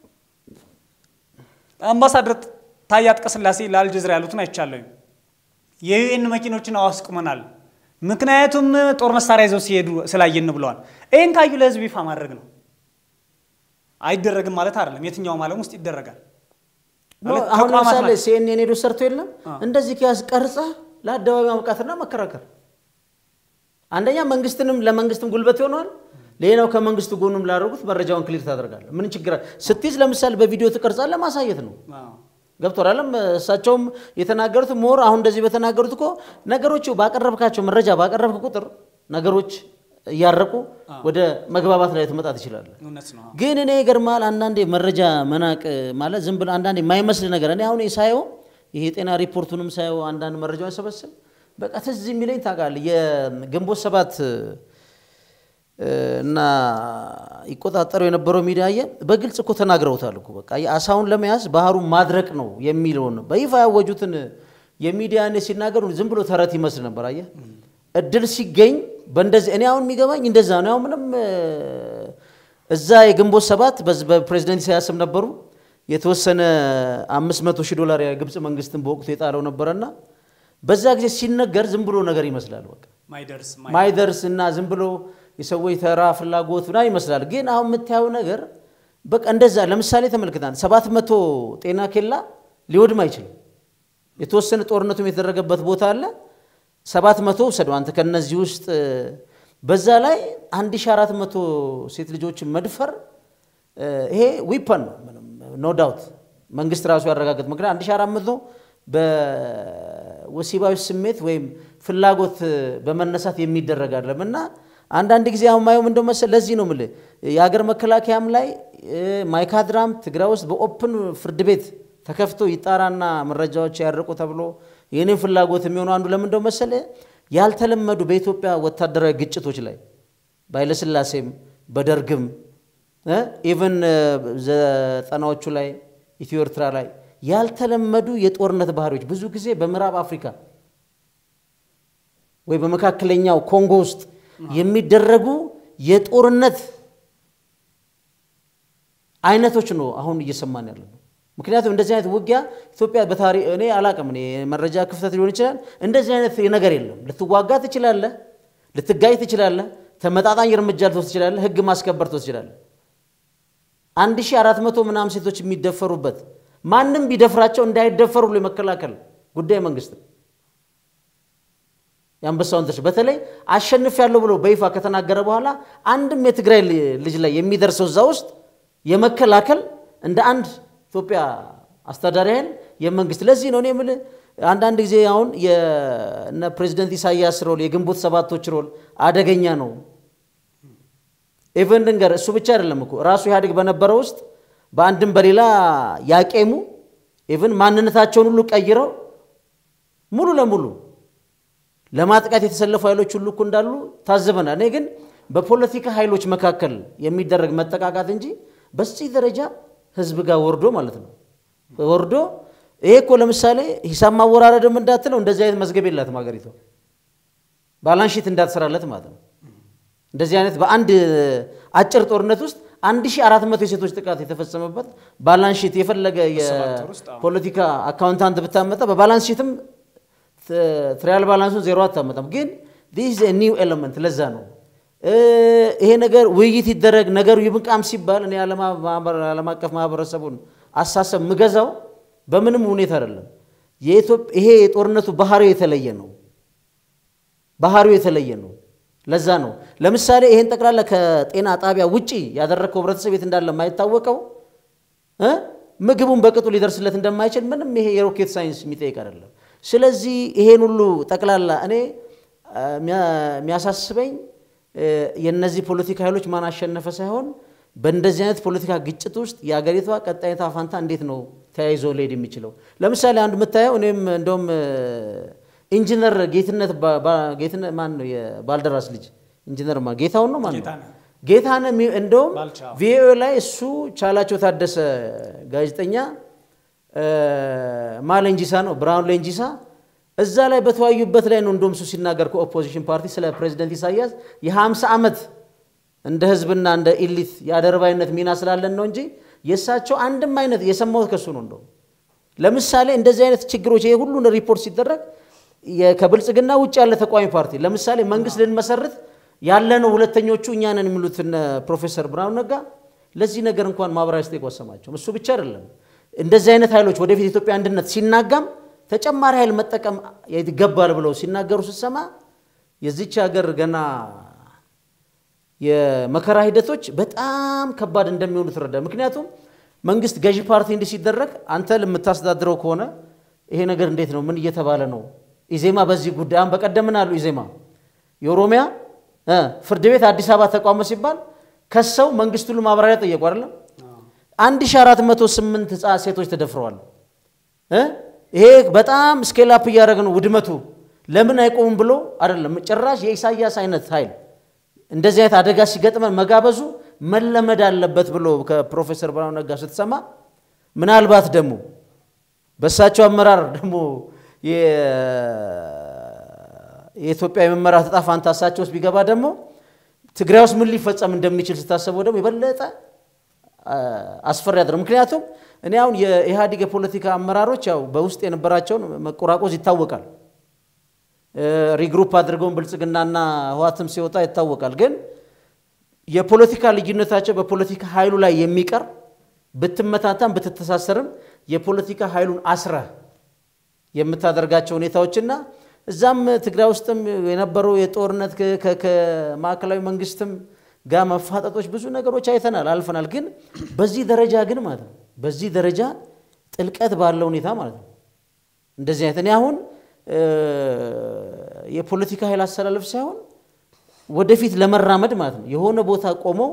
A: አምባሳደር ታዬ አጽቀሥላሴ ለአልጀዚራ ያሉትን አይቻለሁ። የዩኤን መኪኖችን አዋስቁመናል፣ ምክንያቱም ጦር መሳሪያ ይዘው ሲሄዱ ስላየን ብለዋል። ይህን ካዩ ለህዝብ ይፋ ማድረግ ነው። አይደረግም ማለት አይደለም። የትኛውም ዓለም ውስጥ ይደረጋል።
B: ኖ፣
A: ማለት
B: አሁን
A: ተቋማት
B: ለምሳሌ
A: ናቸው።
B: ሲኤንኤን ሄዶ ሰርቶ የለም
A: አ።
B: እንደዚህ ከያዝ ቀርጸህ ለአደባባይ ማብቃትና መከራከር አንደኛ መንግስትንም ለመንግስትም ጉልበት ይሆነዋል። ሌላው ከመንግስት ጎኑም ላደረጉት መረጃውን ክሊር ታደርጋለህ። ምን ችግር አለ? ስትይዝ ለምሳሌ በቪዲዮ ትቀርጻለህ፣ ማሳየት ነው።
A: አዎ።
B: ገብቶሃል አይደለም? እሳቸውም የተናገሩት ሞር አሁን እንደዚህ በተናገሩት እኮ ነገሮቹ ባቀረብካቸው መረጃ ባቀረብክ ቁጥር ነገሮች እያረቁ ወደ መግባባት ላይ ትመጣ ትችላለህ።
A: እውነት ነው።
B: ግን እኔ ይገርማል አንዳንዴ መረጃ መናቅ ማለት ዝም ብሎ አንዳንዴ የማይመስል ነገር እኔ አሁን ሳየው ይሄ የጤና ሪፖርቱንም ሳየው አንዳንድ መረጃውን ሰበስብ በቃ ትዝ የሚለኝ ታውቃለህ የግንቦት ሰባት እ፣ እና ይቆጣጠሩ የነበረው ሚዲያ አየህ በግልጽ እኮ ተናግረውታል እኮ በቃ አሳውን ለመያዝ ባህሩን ማድረቅ ነው የሚለውን በይፋ ያወጁትን የሚዲያ እኔ ሲናገሩ ዝም ብሎ ተረት ይመስል ነበር አየህ እድል ሲገኝ በእንደዚህ እኔ አሁን የሚገባኝ እንደዛ ነው አሁን ምንም እ፣ እዛ የግንቦት ሰባት በዚህ በፕሬዚደንት ኢሳያስም ነበሩ የተወሰነ አምስት መቶ ሺህ ዶላር የግብፅ መንግስትን በወቅቱ የጣለው ነበረና በዛ ጊዜ ሲነገር ዝም ብሎ ነገር ይመስላል በቃ
A: ማይደርስ
B: ማይደርስ እና ዝም ብሎ የሰዎች ተራ ፍላጎት ምናምን ይመስላል። ግን አሁን የምታየው ነገር በቃ እንደዛ ለምሳሌ ተመልክታን ሰባት መቶ ጤና ኬላ ሊወድም አይችልም። የተወሰነ ጦርነቱም የተደረገበት ቦታ አለ። ሰባት መቶ ውሰደው አንተ ከነዚህ ውስጥ በዛ ላይ አንድ ሺህ አራት መቶ ሴት ልጆችን መድፈር እ፣ ይሄ ዊፐን ነው ኖ ዳውት መንግስት ራሱ ያረጋገጥ ምክንያት አንድ ሺህ አራት መቶ በወሲባዊ ስሜት ወይም ፍላጎት በመነሳት የሚደረግ አይደለም እና አንዳንድ ጊዜ አሁን ማየው ምንድን መሰለህ፣ ለዚህ ነው የምልህ የሀገር መከላከያም ላይ ማይካድራም ትግራይ ውስጥ በኦፕን ፍርድ ቤት ተከፍቶ ይጣራና መረጃዎች ያርቁ ተብሎ የኔ ፍላጎት የሚሆኑ አንዱ ለምንድነው መሰለህ ያልተለመዱ በኢትዮጵያ ወታደራዊ ግጭቶች ላይ በኃይለሥላሴም በደርግም ኢቨን ዘጠናዎቹ ላይ ኢትዮ ኤርትራ ላይ ያልተለመዱ የጦርነት ባህሪዎች ብዙ ጊዜ በምዕራብ አፍሪካ ወይ በመካከለኛው ኮንጎ ውስጥ የሚደረጉ የጦርነት አይነቶች ነው አሁን እየሰማን ያለ ነው። ምክንያቱም እንደዚህ አይነት ውጊያ ኢትዮጵያ በታሪክ እኔ አላቅም፣ እኔ መረጃ ክፍተት ሊሆን ይችላል። እንደዚህ አይነት ነገር የለም። ልትዋጋ ትችላለህ፣ ልትጋይ ትችላለህ፣ ተመጣጣኝ እርምጃ ልትወስድ ትችላለህ፣ ህግ ማስከበር ትወስድ ትችላለህ። አንድ ሺህ አራት መቶ ምናምን ሴቶች የሚደፈሩበት ማንም ቢደፍራቸው እንዳይደፈሩ ብሎ የመከላከል ጉዳይ መንግስት የአንበሳውን ድርሻ በተለይ አሸንፍ ያለው ብሎ በይፋ ከተናገረ በኋላ አንድም የትግራይ ልጅ ላይ የሚደርሰው እዛ ውስጥ የመከላከል እንደ አንድ ኢትዮጵያ አስተዳዳሪ ኃይል የመንግስት ለዚህ ነው እኔ የምልህ አንዳንድ ጊዜ አሁን የነ ፕሬዚደንት ኢሳያስ ሮል የግንቦት ሰባቶች ሮል አደገኛ ነው። ኢቨን ድንገር እሱ ብቻ አይደለም እኮ ራሱ ኢህአዴግ በነበረው ውስጥ በአንድም በሌላ ያቄሙ ኢቨን ማንነታቸውን ሁሉ ቀይረው ሙሉ ለሙሉ ለማጥቃት የተሰለፉ ኃይሎች ሁሉ እኮ እንዳሉ ታዝበናል። እኔ ግን በፖለቲካ ኃይሎች መካከል የሚደረግ መጠቃቃት እንጂ በዚህ ደረጃ ህዝብ ጋር ወርዶ ማለት ነው ወርዶ ይሄ እኮ ለምሳሌ ሂሳብ ማወራረድም እንዳትለው እንደዚህ አይነት መዝገብ የላትም ሀገሪቷ ባላንሺት እንዳትሰራለት ማለት ነው። እንደዚህ አይነት በአንድ አጭር ጦርነት ውስጥ 1400 የሴቶች ጥቃት የተፈጸመበት ባላንስ ሺት የፈለገ የፖለቲካ አካውንታንት ብታመጣ በባላንስ ሺትም ትሪያል ባላንሱን ዜሮ አታመጣም። ግን ዲስ ኒው ኤለመንት ለዛ ነው ይሄ ነገር ውይይት ይደረግ ነገሩ ይብቃም ሲባል እኔ ዓለም አቀፍ ማህበረሰቡን አሳሰብ ምገዛው በምንም ሁኔታ አይደለም። ይሄ የጦርነቱ ባህሪው የተለየ ነው። ባህሪው የተለየ ነው። ለዛ ነው ለምሳሌ ይሄን ጠቅላላ ከጤና ጣቢያ ውጪ ያደረግከው ህብረተሰብ የት እንዳለ የማይታወቀው ምግቡን በቅጡ ሊደርስለት እንደማይችል ምንም ይሄ የሮኬት ሳይንስ የሚጠይቅ አይደለም። ስለዚህ ይሄን ሁሉ ጠቅላላ እኔ የሚያሳስበኝ የእነዚህ ፖለቲካ ኃይሎች ማን አሸነፈ ሳይሆን በእንደዚህ አይነት ፖለቲካ ግጭት ውስጥ የአገሪቷ ቀጣይታ ፋንታ እንዴት ነው ተያይዞ ሊሄድ የሚችለው? ለምሳሌ አንዱ የምታየው እኔም እንደውም ኢንጂነር ጌትነት ጌትነት ማን ነው የባልደራስ ልጅ ኢንጂነር ማ ጌታውን ነው ማን ነው ጌታነህ እንደውም ቪኦኤ ላይ እሱ ቻላቸው ታደሰ ጋዜጠኛ ማ ሌንጂሳ ነው ብርሃኑ ሌንጂሳ እዛ ላይ በተወያዩበት ላይ ነው እንደውም እሱ ሲናገር ከኦፖዚሽን ፓርቲ ስለ ፕሬዚደንት ኢሳያስ የ50 ዓመት እንደ ህዝብና እንደ ኢሊት የአደርባይነት ሚና ስላለን ነው እንጂ የእሳቸው አንድም አይነት የሰማሁት ከሱ ነው። እንደውም ለምሳሌ እንደዚህ አይነት ችግሮች ይሄ ሁሉን ሪፖርት ሲደረግ ከብልጽግና ውጭ ያለ ተቃዋሚ ፓርቲ ለምሳሌ መንግስት ልንመሰርት ያለነው ሁለተኞቹ እኛ ነን የሚሉት ፕሮፌሰር ብርሃኑ ነጋ ለዚህ ነገር እንኳን ማብራሪያ ስጠይቁ አሰማቸውም። እሱ ብቻ አይደለም እንደዚህ አይነት ኃይሎች ወደፊት የኢትዮጵያ አንድነት ሲናጋም ተጨማሪ ኃይል መጠቀም ይገባል ብለው ሲናገሩ ስትሰማ የዚች ሀገር ገና የመከራ ሂደቶች በጣም ከባድ እንደሚሆኑ ትረዳ። ምክንያቱም መንግስት ገዢ ፓርቲ እንዲህ ሲደረግ አንተ የምታስተዳድረው ከሆነ ይሄ ነገር እንዴት ነው? ምን እየተባለ ነው? ኢዜማ በዚህ ጉዳይ አሁን በቀደም ምን አሉ? ኢዜማ የኦሮሚያ ፍርድ ቤት አዲስ አበባ ተቋመ ሲባል ከሰው መንግስት ሁሉ ማብራሪያ ጠየቁ አይደለም። 1408 ህፃን ሴቶች ተደፍረዋል። ይሄ በጣም ስኬላፕ እያደረገ ነው ውድመቱ። ለምን አይቆምም ብሎ አይደለም ጭራሽ የኢሳያስ አይነት ኃይል እንደዚህ አይነት አደጋ ሲገጥመን መጋበዙ መለመድ አለበት ብሎ ከፕሮፌሰር ብርሃኑ ነጋ ስትሰማ ምናልባት ደግሞ በእሳቸው አመራር ደግሞ የኢትዮጵያ የመመራት ዕጣ ፋንታ እሳቸው ውስጥ ቢገባ ደግሞ ትግራይ ውስጥ ምን ሊፈጸም እንደሚችል ስታሰበው ደግሞ የበለጠ አስፈሪ ያደረ ምክንያቱም እኔ አሁን የኢህአዴግ የፖለቲካ አመራሮች ያው በውስጥ የነበራቸውን መቆራቆዝ ይታወቃል። ሪግሩፕ አድርገውን ብልጽግናና ህዋትም ሲወጣ ይታወቃል። ግን የፖለቲካ ልዩነታቸው በፖለቲካ ኃይሉ ላይ የሚቀር ብትመታታም ብትተሳሰርም የፖለቲካ ኃይሉን አስረህ የምታደርጋቸው ሁኔታዎችና እዛም ትግራይ ውስጥም የነበሩ የጦርነት ከማዕከላዊ መንግስትም ጋር መፋጠጦች ብዙ ነገሮች አይተናል፣ አልፈናል። ግን በዚህ ደረጃ ግን ማለት ነው በዚህ ደረጃ ጥልቀት ባለው ሁኔታ ማለት ነው እንደዚህ አይነት እኔ አሁን የፖለቲካ ኃይል አሰላለፍ ሳይሆን ወደፊት ለመራመድ ማለት ነው የሆነ ቦታ ቆመው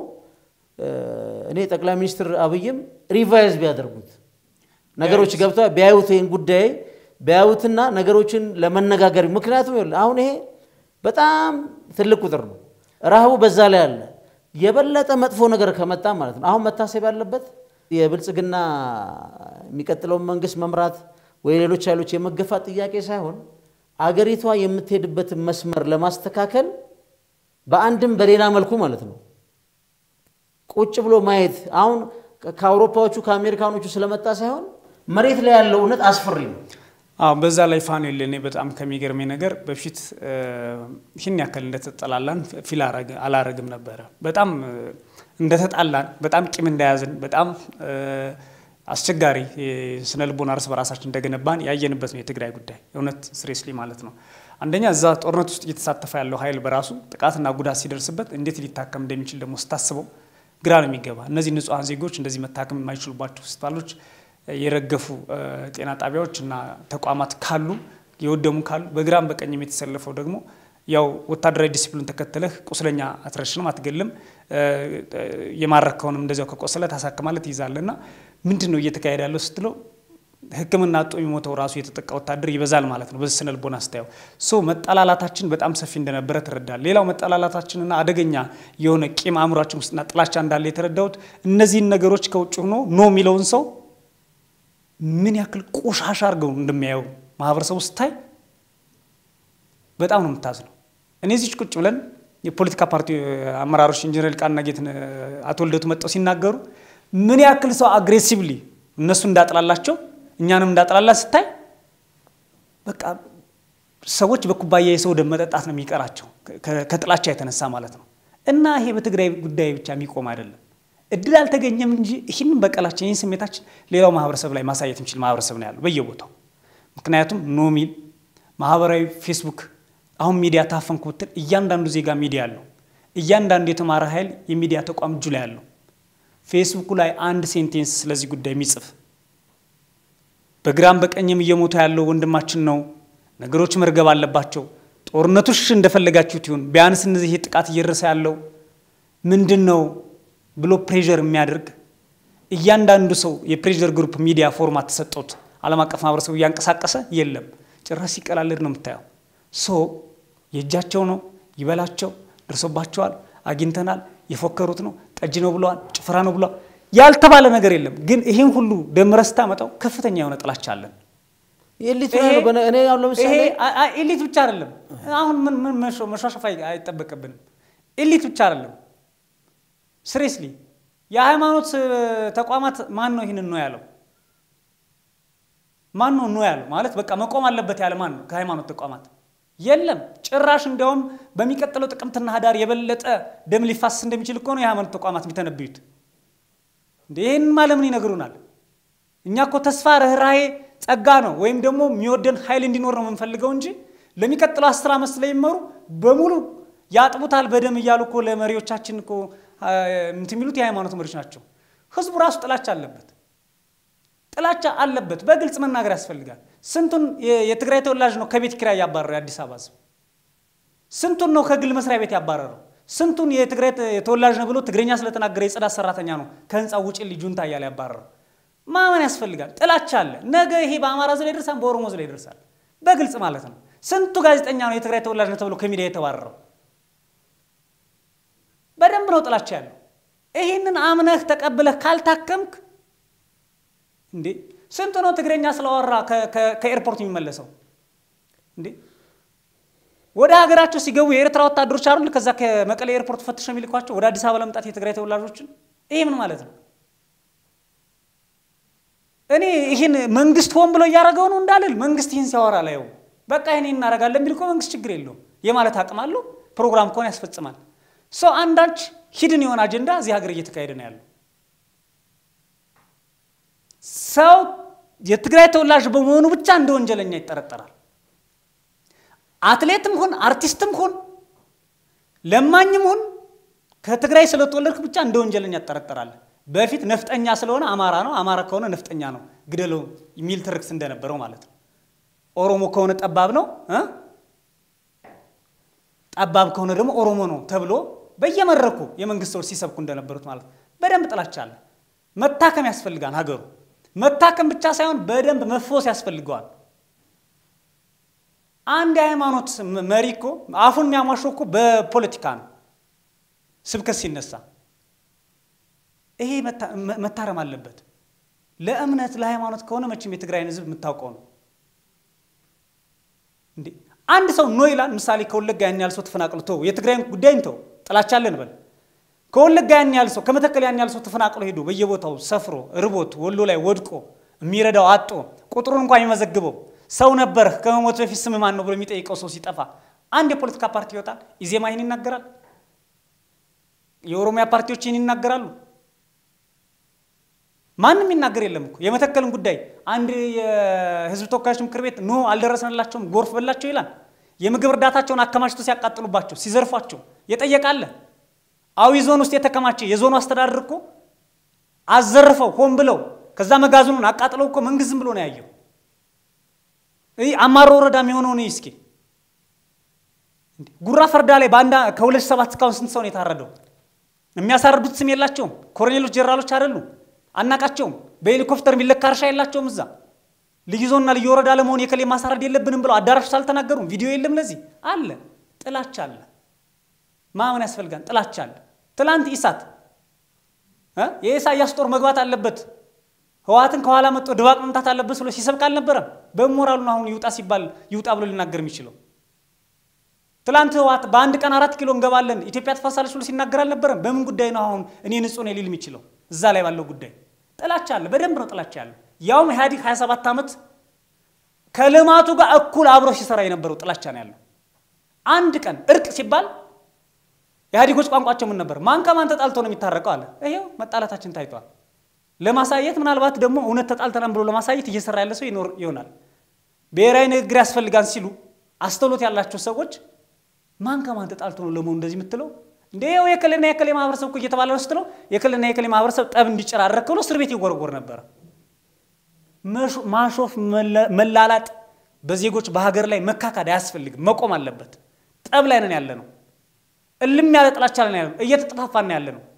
B: እኔ ጠቅላይ ሚኒስትር አብይም ሪቫይዝ ቢያደርጉት ነገሮች ገብተ ቢያዩት ይህን ጉዳይ ቢያዩትና ነገሮችን ለመነጋገር ምክንያቱም አሁን ይሄ በጣም ትልቅ ቁጥር ነው። ረሃቡ በዛ ላይ አለ። የበለጠ መጥፎ ነገር ከመጣ ማለት ነው አሁን መታሰብ ያለበት የብልጽግና የሚቀጥለውን መንግስት መምራት ወይ ሌሎች ኃይሎች የመገፋት ጥያቄ ሳይሆን አገሪቷ የምትሄድበትን መስመር ለማስተካከል በአንድም በሌላ መልኩ ማለት ነው ቁጭ ብሎ ማየት አሁን ከአውሮፓዎቹ ከአሜሪካኖቹ ስለመጣ ሳይሆን መሬት ላይ ያለው እውነት አስፈሪ ነው።
A: አዎ በዛ ላይ ፋኑኤል እኔ በጣም ከሚገርመኝ ነገር በፊት ይህን ያክል እንደተጠላላን ፊል አላረግም ነበረ። በጣም እንደተጣላን፣ በጣም ቂም እንደያዝን፣ በጣም አስቸጋሪ ስነ ልቦና እርስ በራሳችን እንደገነባን ያየንበት ነው የትግራይ ጉዳይ እውነት ስሬስሊ ማለት ነው። አንደኛ እዛ ጦርነት ውስጥ እየተሳተፈ ያለው ኃይል በራሱ ጥቃትና ጉዳት ሲደርስበት እንዴት ሊታከም እንደሚችል ደግሞ ስታስበው ግራ ነው የሚገባ። እነዚህ ንጹሐን ዜጎች እንደዚህ መታከም የማይችሉባቸው ሆስፒታሎች የረገፉ ጤና ጣቢያዎች እና ተቋማት ካሉ የወደሙ ካሉ በግራም በቀኝም የተሰለፈው ደግሞ ያው ወታደራዊ ዲሲፕሊን ተከትለህ ቁስለኛ አትረሽንም፣ አትገልም። የማረከውንም እንደዚያው ከቆሰለ ታሳክማለህ፣ ትይዛለህ። እና ምንድን ነው እየተካሄደ ያለው ስትለው ሕክምና አጦ የሚሞተው ራሱ የተጠቃ ወታደር ይበዛል ማለት ነው። በዚህ ስነ ልቦና ስታየው ሶ መጠላላታችን በጣም ሰፊ እንደነበረ ትረዳል። ሌላው መጠላላታችንና አደገኛ የሆነ ቂም አእምሯችን ውስጥና ጥላቻ እንዳለ የተረዳሁት እነዚህን ነገሮች ከውጭ ሆኖ ኖ የሚለውን ሰው ምን ያክል ቆሻሻ አድርገው እንደሚያየው ማህበረሰቡ ስታይ በጣም ነው የምታዝነው። እኔ እዚች ቁጭ ብለን የፖለቲካ ፓርቲ አመራሮች ኢንጂነር ቃና ጌትን አቶ ልደቱ መጥተው ሲናገሩ ምን ያክል ሰው አግሬሲቭሊ እነሱ እንዳጥላላቸው እኛንም እንዳጥላላ ስታይ በቃ ሰዎች በኩባያ የሰው ደም መጠጣት ነው የሚቀራቸው ከጥላቻ የተነሳ ማለት ነው። እና ይሄ በትግራይ ጉዳይ ብቻ የሚቆም አይደለም። እድል አልተገኘም እንጂ ይህንን በቀላችን ይህን ስሜታችን ሌላው ማህበረሰብ ላይ ማሳየት የሚችል ማህበረሰብ ነው ያለው በየቦታው። ምክንያቱም ኖሚል ማህበራዊ ፌስቡክ አሁን ሚዲያ ታፈንኩ ብትል እያንዳንዱ ዜጋ ሚዲያ አለው። እያንዳንዱ የተማረ ኃይል የሚዲያ ተቋም እጁ ላይ አለው። ፌስቡኩ ላይ አንድ ሴንቴንስ ስለዚህ ጉዳይ የሚጽፍ በግራም በቀኝም እየሞተ ያለው ወንድማችን ነው። ነገሮች መርገብ አለባቸው። ጦርነቶች እንደፈለጋችሁት ይሁን፣ ቢያንስ እነዚህ ይህ ጥቃት እየደረሰ ያለው ምንድን ነው ብሎ ፕሬዠር የሚያደርግ እያንዳንዱ ሰው የፕሬዠር ግሩፕ ሚዲያ ፎርማት ተሰጠውት ዓለም አቀፍ ማህበረሰቡ እያንቀሳቀሰ የለም። ጭራሽ ሲቀላልድ ነው የምታየው። ሶ የእጃቸው ነው ይበላቸው፣ ደርሶባቸዋል፣ አግኝተናል፣ የፎከሩት ነው፣ ጠጅ ነው ብለዋል፣ ጭፈራ ነው ብለዋል። ያልተባለ ነገር የለም። ግን ይህን ሁሉ ደምረህ ስታመጣው ከፍተኛ የሆነ ጥላቻ አለን።
B: ኤሊት እኔ አሁን ለምሳሌ
A: ኤሊት ብቻ አይደለም። አሁን ምን ምን መሿሸፍ አይጠበቅብንም። ኤሊት ብቻ አይደለም። ስሬስሊ የሃይማኖት ተቋማት ማን ነው ይህንን ነው ያለው? ማን ነው ነው ያለው? ማለት በቃ መቆም አለበት ያለ ማን ነው? ከሃይማኖት ተቋማት የለም። ጭራሽ እንዲያውም በሚቀጥለው ጥቅምትና ህዳር የበለጠ ደም ሊፋሰስ እንደሚችል እኮ ነው የሃይማኖት ተቋማት የሚተነብዩት። እንደ ይህን ማለምን ይነግሩናል። እኛ እኮ ተስፋ፣ ርኅራሄ፣ ጸጋ ነው ወይም ደግሞ የሚወደን ኃይል እንዲኖር ነው የምንፈልገው እንጂ ለሚቀጥለው አስር ዓመት ስለሚመሩ በሙሉ ያጥቡታል በደም እያሉ እኮ ለመሪዎቻችን እኮ እንትን የሚሉት የሃይማኖት መሪዎች ናቸው። ህዝቡ ራሱ ጥላቻ አለበት፣ ጥላቻ አለበት። በግልጽ መናገር ያስፈልጋል። ስንቱን የትግራይ ተወላጅ ነው ከቤት ኪራይ ያባረረው የአዲስ አበባ ህዝብ? ስንቱን ነው ከግል መስሪያ ቤት ያባረረው? ስንቱን የትግራይ ተወላጅ ነው ብሎ ትግረኛ ስለተናገረ የጽዳት ሰራተኛ ነው ከህንፃ ውጭ ልጁንታ እያለ ያባረረው? ማመን ያስፈልጋል። ጥላቻ አለ። ነገ ይሄ በአማራ ዝ ላይ ይደርሳል፣ በኦሮሞ ዝ ላይ ይደርሳል። በግልጽ ማለት ነው። ስንቱ ጋዜጠኛ ነው የትግራይ ተወላጅ ነው ተብሎ ከሚዲያ የተባረረው? በደንብ ነው ጥላቻ ያለው። ይህንን አምነህ ተቀብለህ ካልታከምክ እንዴ ስንት ነው ትግረኛ ስለወራ ከኤርፖርት የሚመለሰው? እንዴ ወደ ሀገራቸው ሲገቡ የኤርትራ ወታደሮች አሉ ከዛ ከመቀሌ ኤርፖርት ፈትሸው የሚልኳቸው ወደ አዲስ አበባ ለመምጣት የትግራይ ተወላጆችን። ይሄ ምን ማለት ነው? እኔ ይህን መንግስት ሆን ብሎ እያደረገው ነው እንዳልል መንግስት ይህን ሲያወራ ላየው በቃ ይህን እናደርጋለን የሚል እኮ መንግስት ችግር የለውም የማለት አቅም አለው። ፕሮግራም ከሆነ ያስፈጽማል። ሰው አንዳች ሂድን የሆነ አጀንዳ እዚህ ሀገር እየተካሄደ ነው ያለው። ሰው የትግራይ ተወላጅ በመሆኑ ብቻ እንደ ወንጀለኛ ይጠረጠራል። አትሌትም ሁን አርቲስትም ሁን ለማኝም ሁን ከትግራይ ስለተወለድክ ብቻ እንደ ወንጀለኛ ትጠረጠራለህ። በፊት ነፍጠኛ ስለሆነ አማራ ነው፣ አማራ ከሆነ ነፍጠኛ ነው ግደለው የሚል ትርክት እንደነበረው ማለት ነው። ኦሮሞ ከሆነ ጠባብ ነው እ ጠባብ ከሆነ ደግሞ ኦሮሞ ነው ተብሎ በየመድረኩ የመንግስት ሰዎች ሲሰብኩ እንደነበሩት ማለት ነው። በደንብ ጥላቻ አለ። መታከም ያስፈልጋል ሀገሩ። መታከም ብቻ ሳይሆን በደንብ መፎስ ያስፈልገዋል። አንድ የሃይማኖት መሪ እኮ አፉን የሚያሟሸው እኮ በፖለቲካ ነው ስብከት ሲነሳ ይሄ መታረም አለበት። ለእምነት ለሃይማኖት ከሆነ መቼም የትግራይን ህዝብ የምታውቀው ነው። እንዴ አንድ ሰው ኖ ይላል። ምሳሌ ከወለጋ ያን ያህል ሰው ተፈናቅሎ ተው፣ የትግራይን ጉዳይ እንተው፣ ጥላቻ አለን በል። ከወለጋ ያን ያህል ሰው ከመተከል ያን ያህል ሰው ተፈናቅሎ ሄዶ በየቦታው ሰፍሮ ርቦት ወሎ ላይ ወድቆ የሚረዳው አጦ ቁጥሩን እንኳን የሚመዘግበው ሰው ነበር ከመሞት በፊት ስም ማን ነው ብሎ የሚጠይቀው ሰው ሲጠፋ አንድ የፖለቲካ ፓርቲ ይወጣል። ኢዜማ ይህን ይናገራል። የኦሮሚያ ፓርቲዎች ይህን ይናገራሉ። ማንም ይናገር የለም እኮ የመተከልን ጉዳይ አንድ የህዝብ ተወካዮች ምክር ቤት ኖ አልደረሰንላቸውም ጎርፍ በላቸው ይላል። የምግብ እርዳታቸውን አከማችቶ ሲያቃጥሉባቸው ሲዘርፏቸው የጠየቃለ። አዊ ዞን ውስጥ የተከማቸ የዞኑ አስተዳደር እኮ አዘርፈው ሆን ብለው ከዛ መጋዘኑን አቃጥለው እኮ መንግስት ዝም ብሎ ነው ያየው። ይህ አማሮ ወረዳ የሚሆነው ነው። እስኪ ጉራ ፈርዳ ላይ በአንድ ከሁለት ሰባት እስካሁን ስንት ሰው ነው የታረደው? የሚያሳርዱት ስም የላቸውም። ኮሎኔሎች ጀነራሎች አይደሉም። አናቃቸውም። በሄሊኮፕተር የሚለካ እርሻ የላቸውም። እዛ ልዩ ዞንና ልዩ ወረዳ ለመሆን የከሌ ማሳረድ የለብንም ብለው አዳራሽ ውስጥ አልተናገሩም። ቪዲዮ የለም። ለዚህ አለ ጥላቻ አለ። ማመን ያስፈልጋል። ጥላቻ አለ። ትላንት ኢሳት የኢሳያስ ጦር መግባት አለበት ህወሓትን ከኋላ መጥቶ ድባቅ መምታት አለበት ብሎ ሲሰብክ አልነበረም? በሞራሉ ነው አሁን ይውጣ ሲባል ይውጣ ብሎ ሊናገር የሚችለው። ትላንት ህወሓት በአንድ ቀን አራት ኪሎ እንገባለን ኢትዮጵያ ትፈሳለች ብሎ ሲናገር አልነበረም? በምን ጉዳይ ነው አሁን እኔ ንጹህ ነኝ ሊል የሚችለው? እዛ ላይ ባለው ጉዳይ ጥላቻ አለ። በደንብ ነው ጥላቻ ያለው። ያውም ኢህአዲግ 27 ዓመት ከልማቱ ጋር እኩል አብሮ ሲሰራ የነበረው ጥላቻ ነው ያለው። አንድ ቀን እርቅ ሲባል ኢህአዲጎች ቋንቋቸው ምን ነበር? ማን ከማን ተጣልቶ ነው የሚታረቀው አለ። ይሄው መጣላታችን ታይቷል። ለማሳየት ምናልባት ደግሞ እውነት ተጣልተናል ብሎ ለማሳየት እየሰራ ያለ ሰው ይኖር ይሆናል። ብሔራዊ ንግግር ያስፈልጋን ሲሉ አስተውሎት ያላቸው ሰዎች ማን ከማን ተጣልቶ ነው ለመሆኑ እንደዚህ የምትለው እንደ ይኸው የክልልና የክሌ ማህበረሰብ እኮ እየተባለ ነው ስትለው የክልልና የክሌ ማህበረሰብ ጠብ እንዲጨራረቅ ብሎ እስር ቤት ይጎረጎር ነበረ። ማሾፍ፣ መላላጥ በዜጎች በሀገር ላይ መካካድ አያስፈልግም፣ መቆም አለበት። ጠብ ላይ ነን ያለ ነው። እልም ያለ ጥላቻ ላይ ያለ ነው። እየተጠፋፋን ያለ ነው።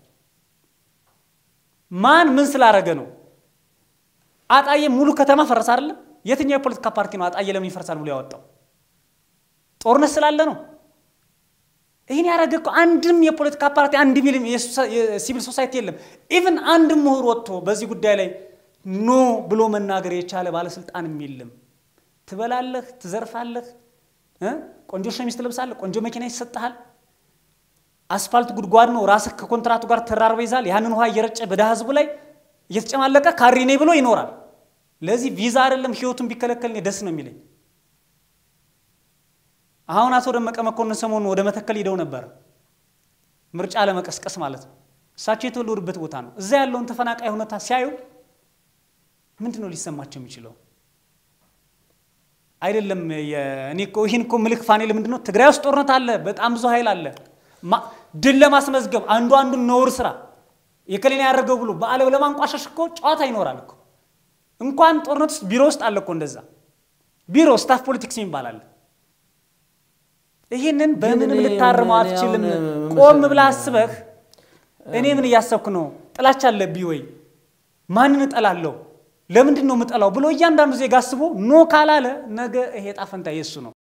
A: ማን ምን ስላረገ ነው? አጣዬ ሙሉ ከተማ ፈረሰ አይደለም? የትኛው የፖለቲካ ፓርቲ ነው አጣዬ ለምን ይፈርሳል ብሎ ያወጣው? ጦርነት ስላለ ነው። ይህን ያደረገ እኮ አንድም የፖለቲካ ፓርቲ አንድ ሚልም የሲቪል ሶሳይቲ የለም። ኢቭን አንድ ምሁር ወጥቶ በዚህ ጉዳይ ላይ ኖ ብሎ መናገር የቻለ ባለስልጣንም የለም። ትበላለህ፣ ትዘርፋለህ፣ ቆንጆ ሸሚዝ ትለብሳለህ፣ ቆንጆ መኪና ይሰጥሃል። አስፋልት ጉድጓድ ነው፣ ራስህ ከኮንትራቱ ጋር ተራርበ ይዛል። ያንን ውሃ እየረጨ በድሃ ህዝቡ ላይ እየተጨማለቀ ካሪኔ ብሎ ይኖራል። ለዚህ ቪዛ አይደለም ህይወቱን ቢከለከል እኔ ደስ ነው የሚለኝ። አሁን አቶ ደመቀ መኮንን ሰሞኑን ወደ መተከል ሄደው ነበር፣ ምርጫ ለመቀስቀስ ማለት ነው። እሳቸው የተወለዱበት ቦታ ነው። እዛ ያለውን ተፈናቃይ ሁኔታ ሲያዩ ምንድን ነው ሊሰማቸው የሚችለው? አይደለም እኔ እኮ ይህን እኮ ምልክ ፋኔል ምንድን ነው ትግራይ ውስጥ ጦርነት አለ፣ በጣም ብዙ ኃይል አለ። ድል ለማስመዝገብ አንዱ አንዱን ነውር ስራ የከሌን ያደረገው ብሎ በዓለም ለማንቋሸሽ እኮ ጨዋታ ይኖራል እኮ። እንኳን ጦርነት ውስጥ ቢሮ ውስጥ አለ እኮ እንደዛ ቢሮ ስታፍ ፖለቲክስ የሚባል አለ። ይህንን በምንም ልታርመው አትችልም። ቆም ብለህ አስበህ እኔ ምን እያሰብኩ ነው? ጥላቻ አለብኝ ወይ? ማንን እጠላለሁ? ለምንድን ነው የምጠላው ብሎ እያንዳንዱ ዜጋ አስቦ ኖ ካላለ ነገ ይሄ ዕጣ ፈንታ የእሱ ነው።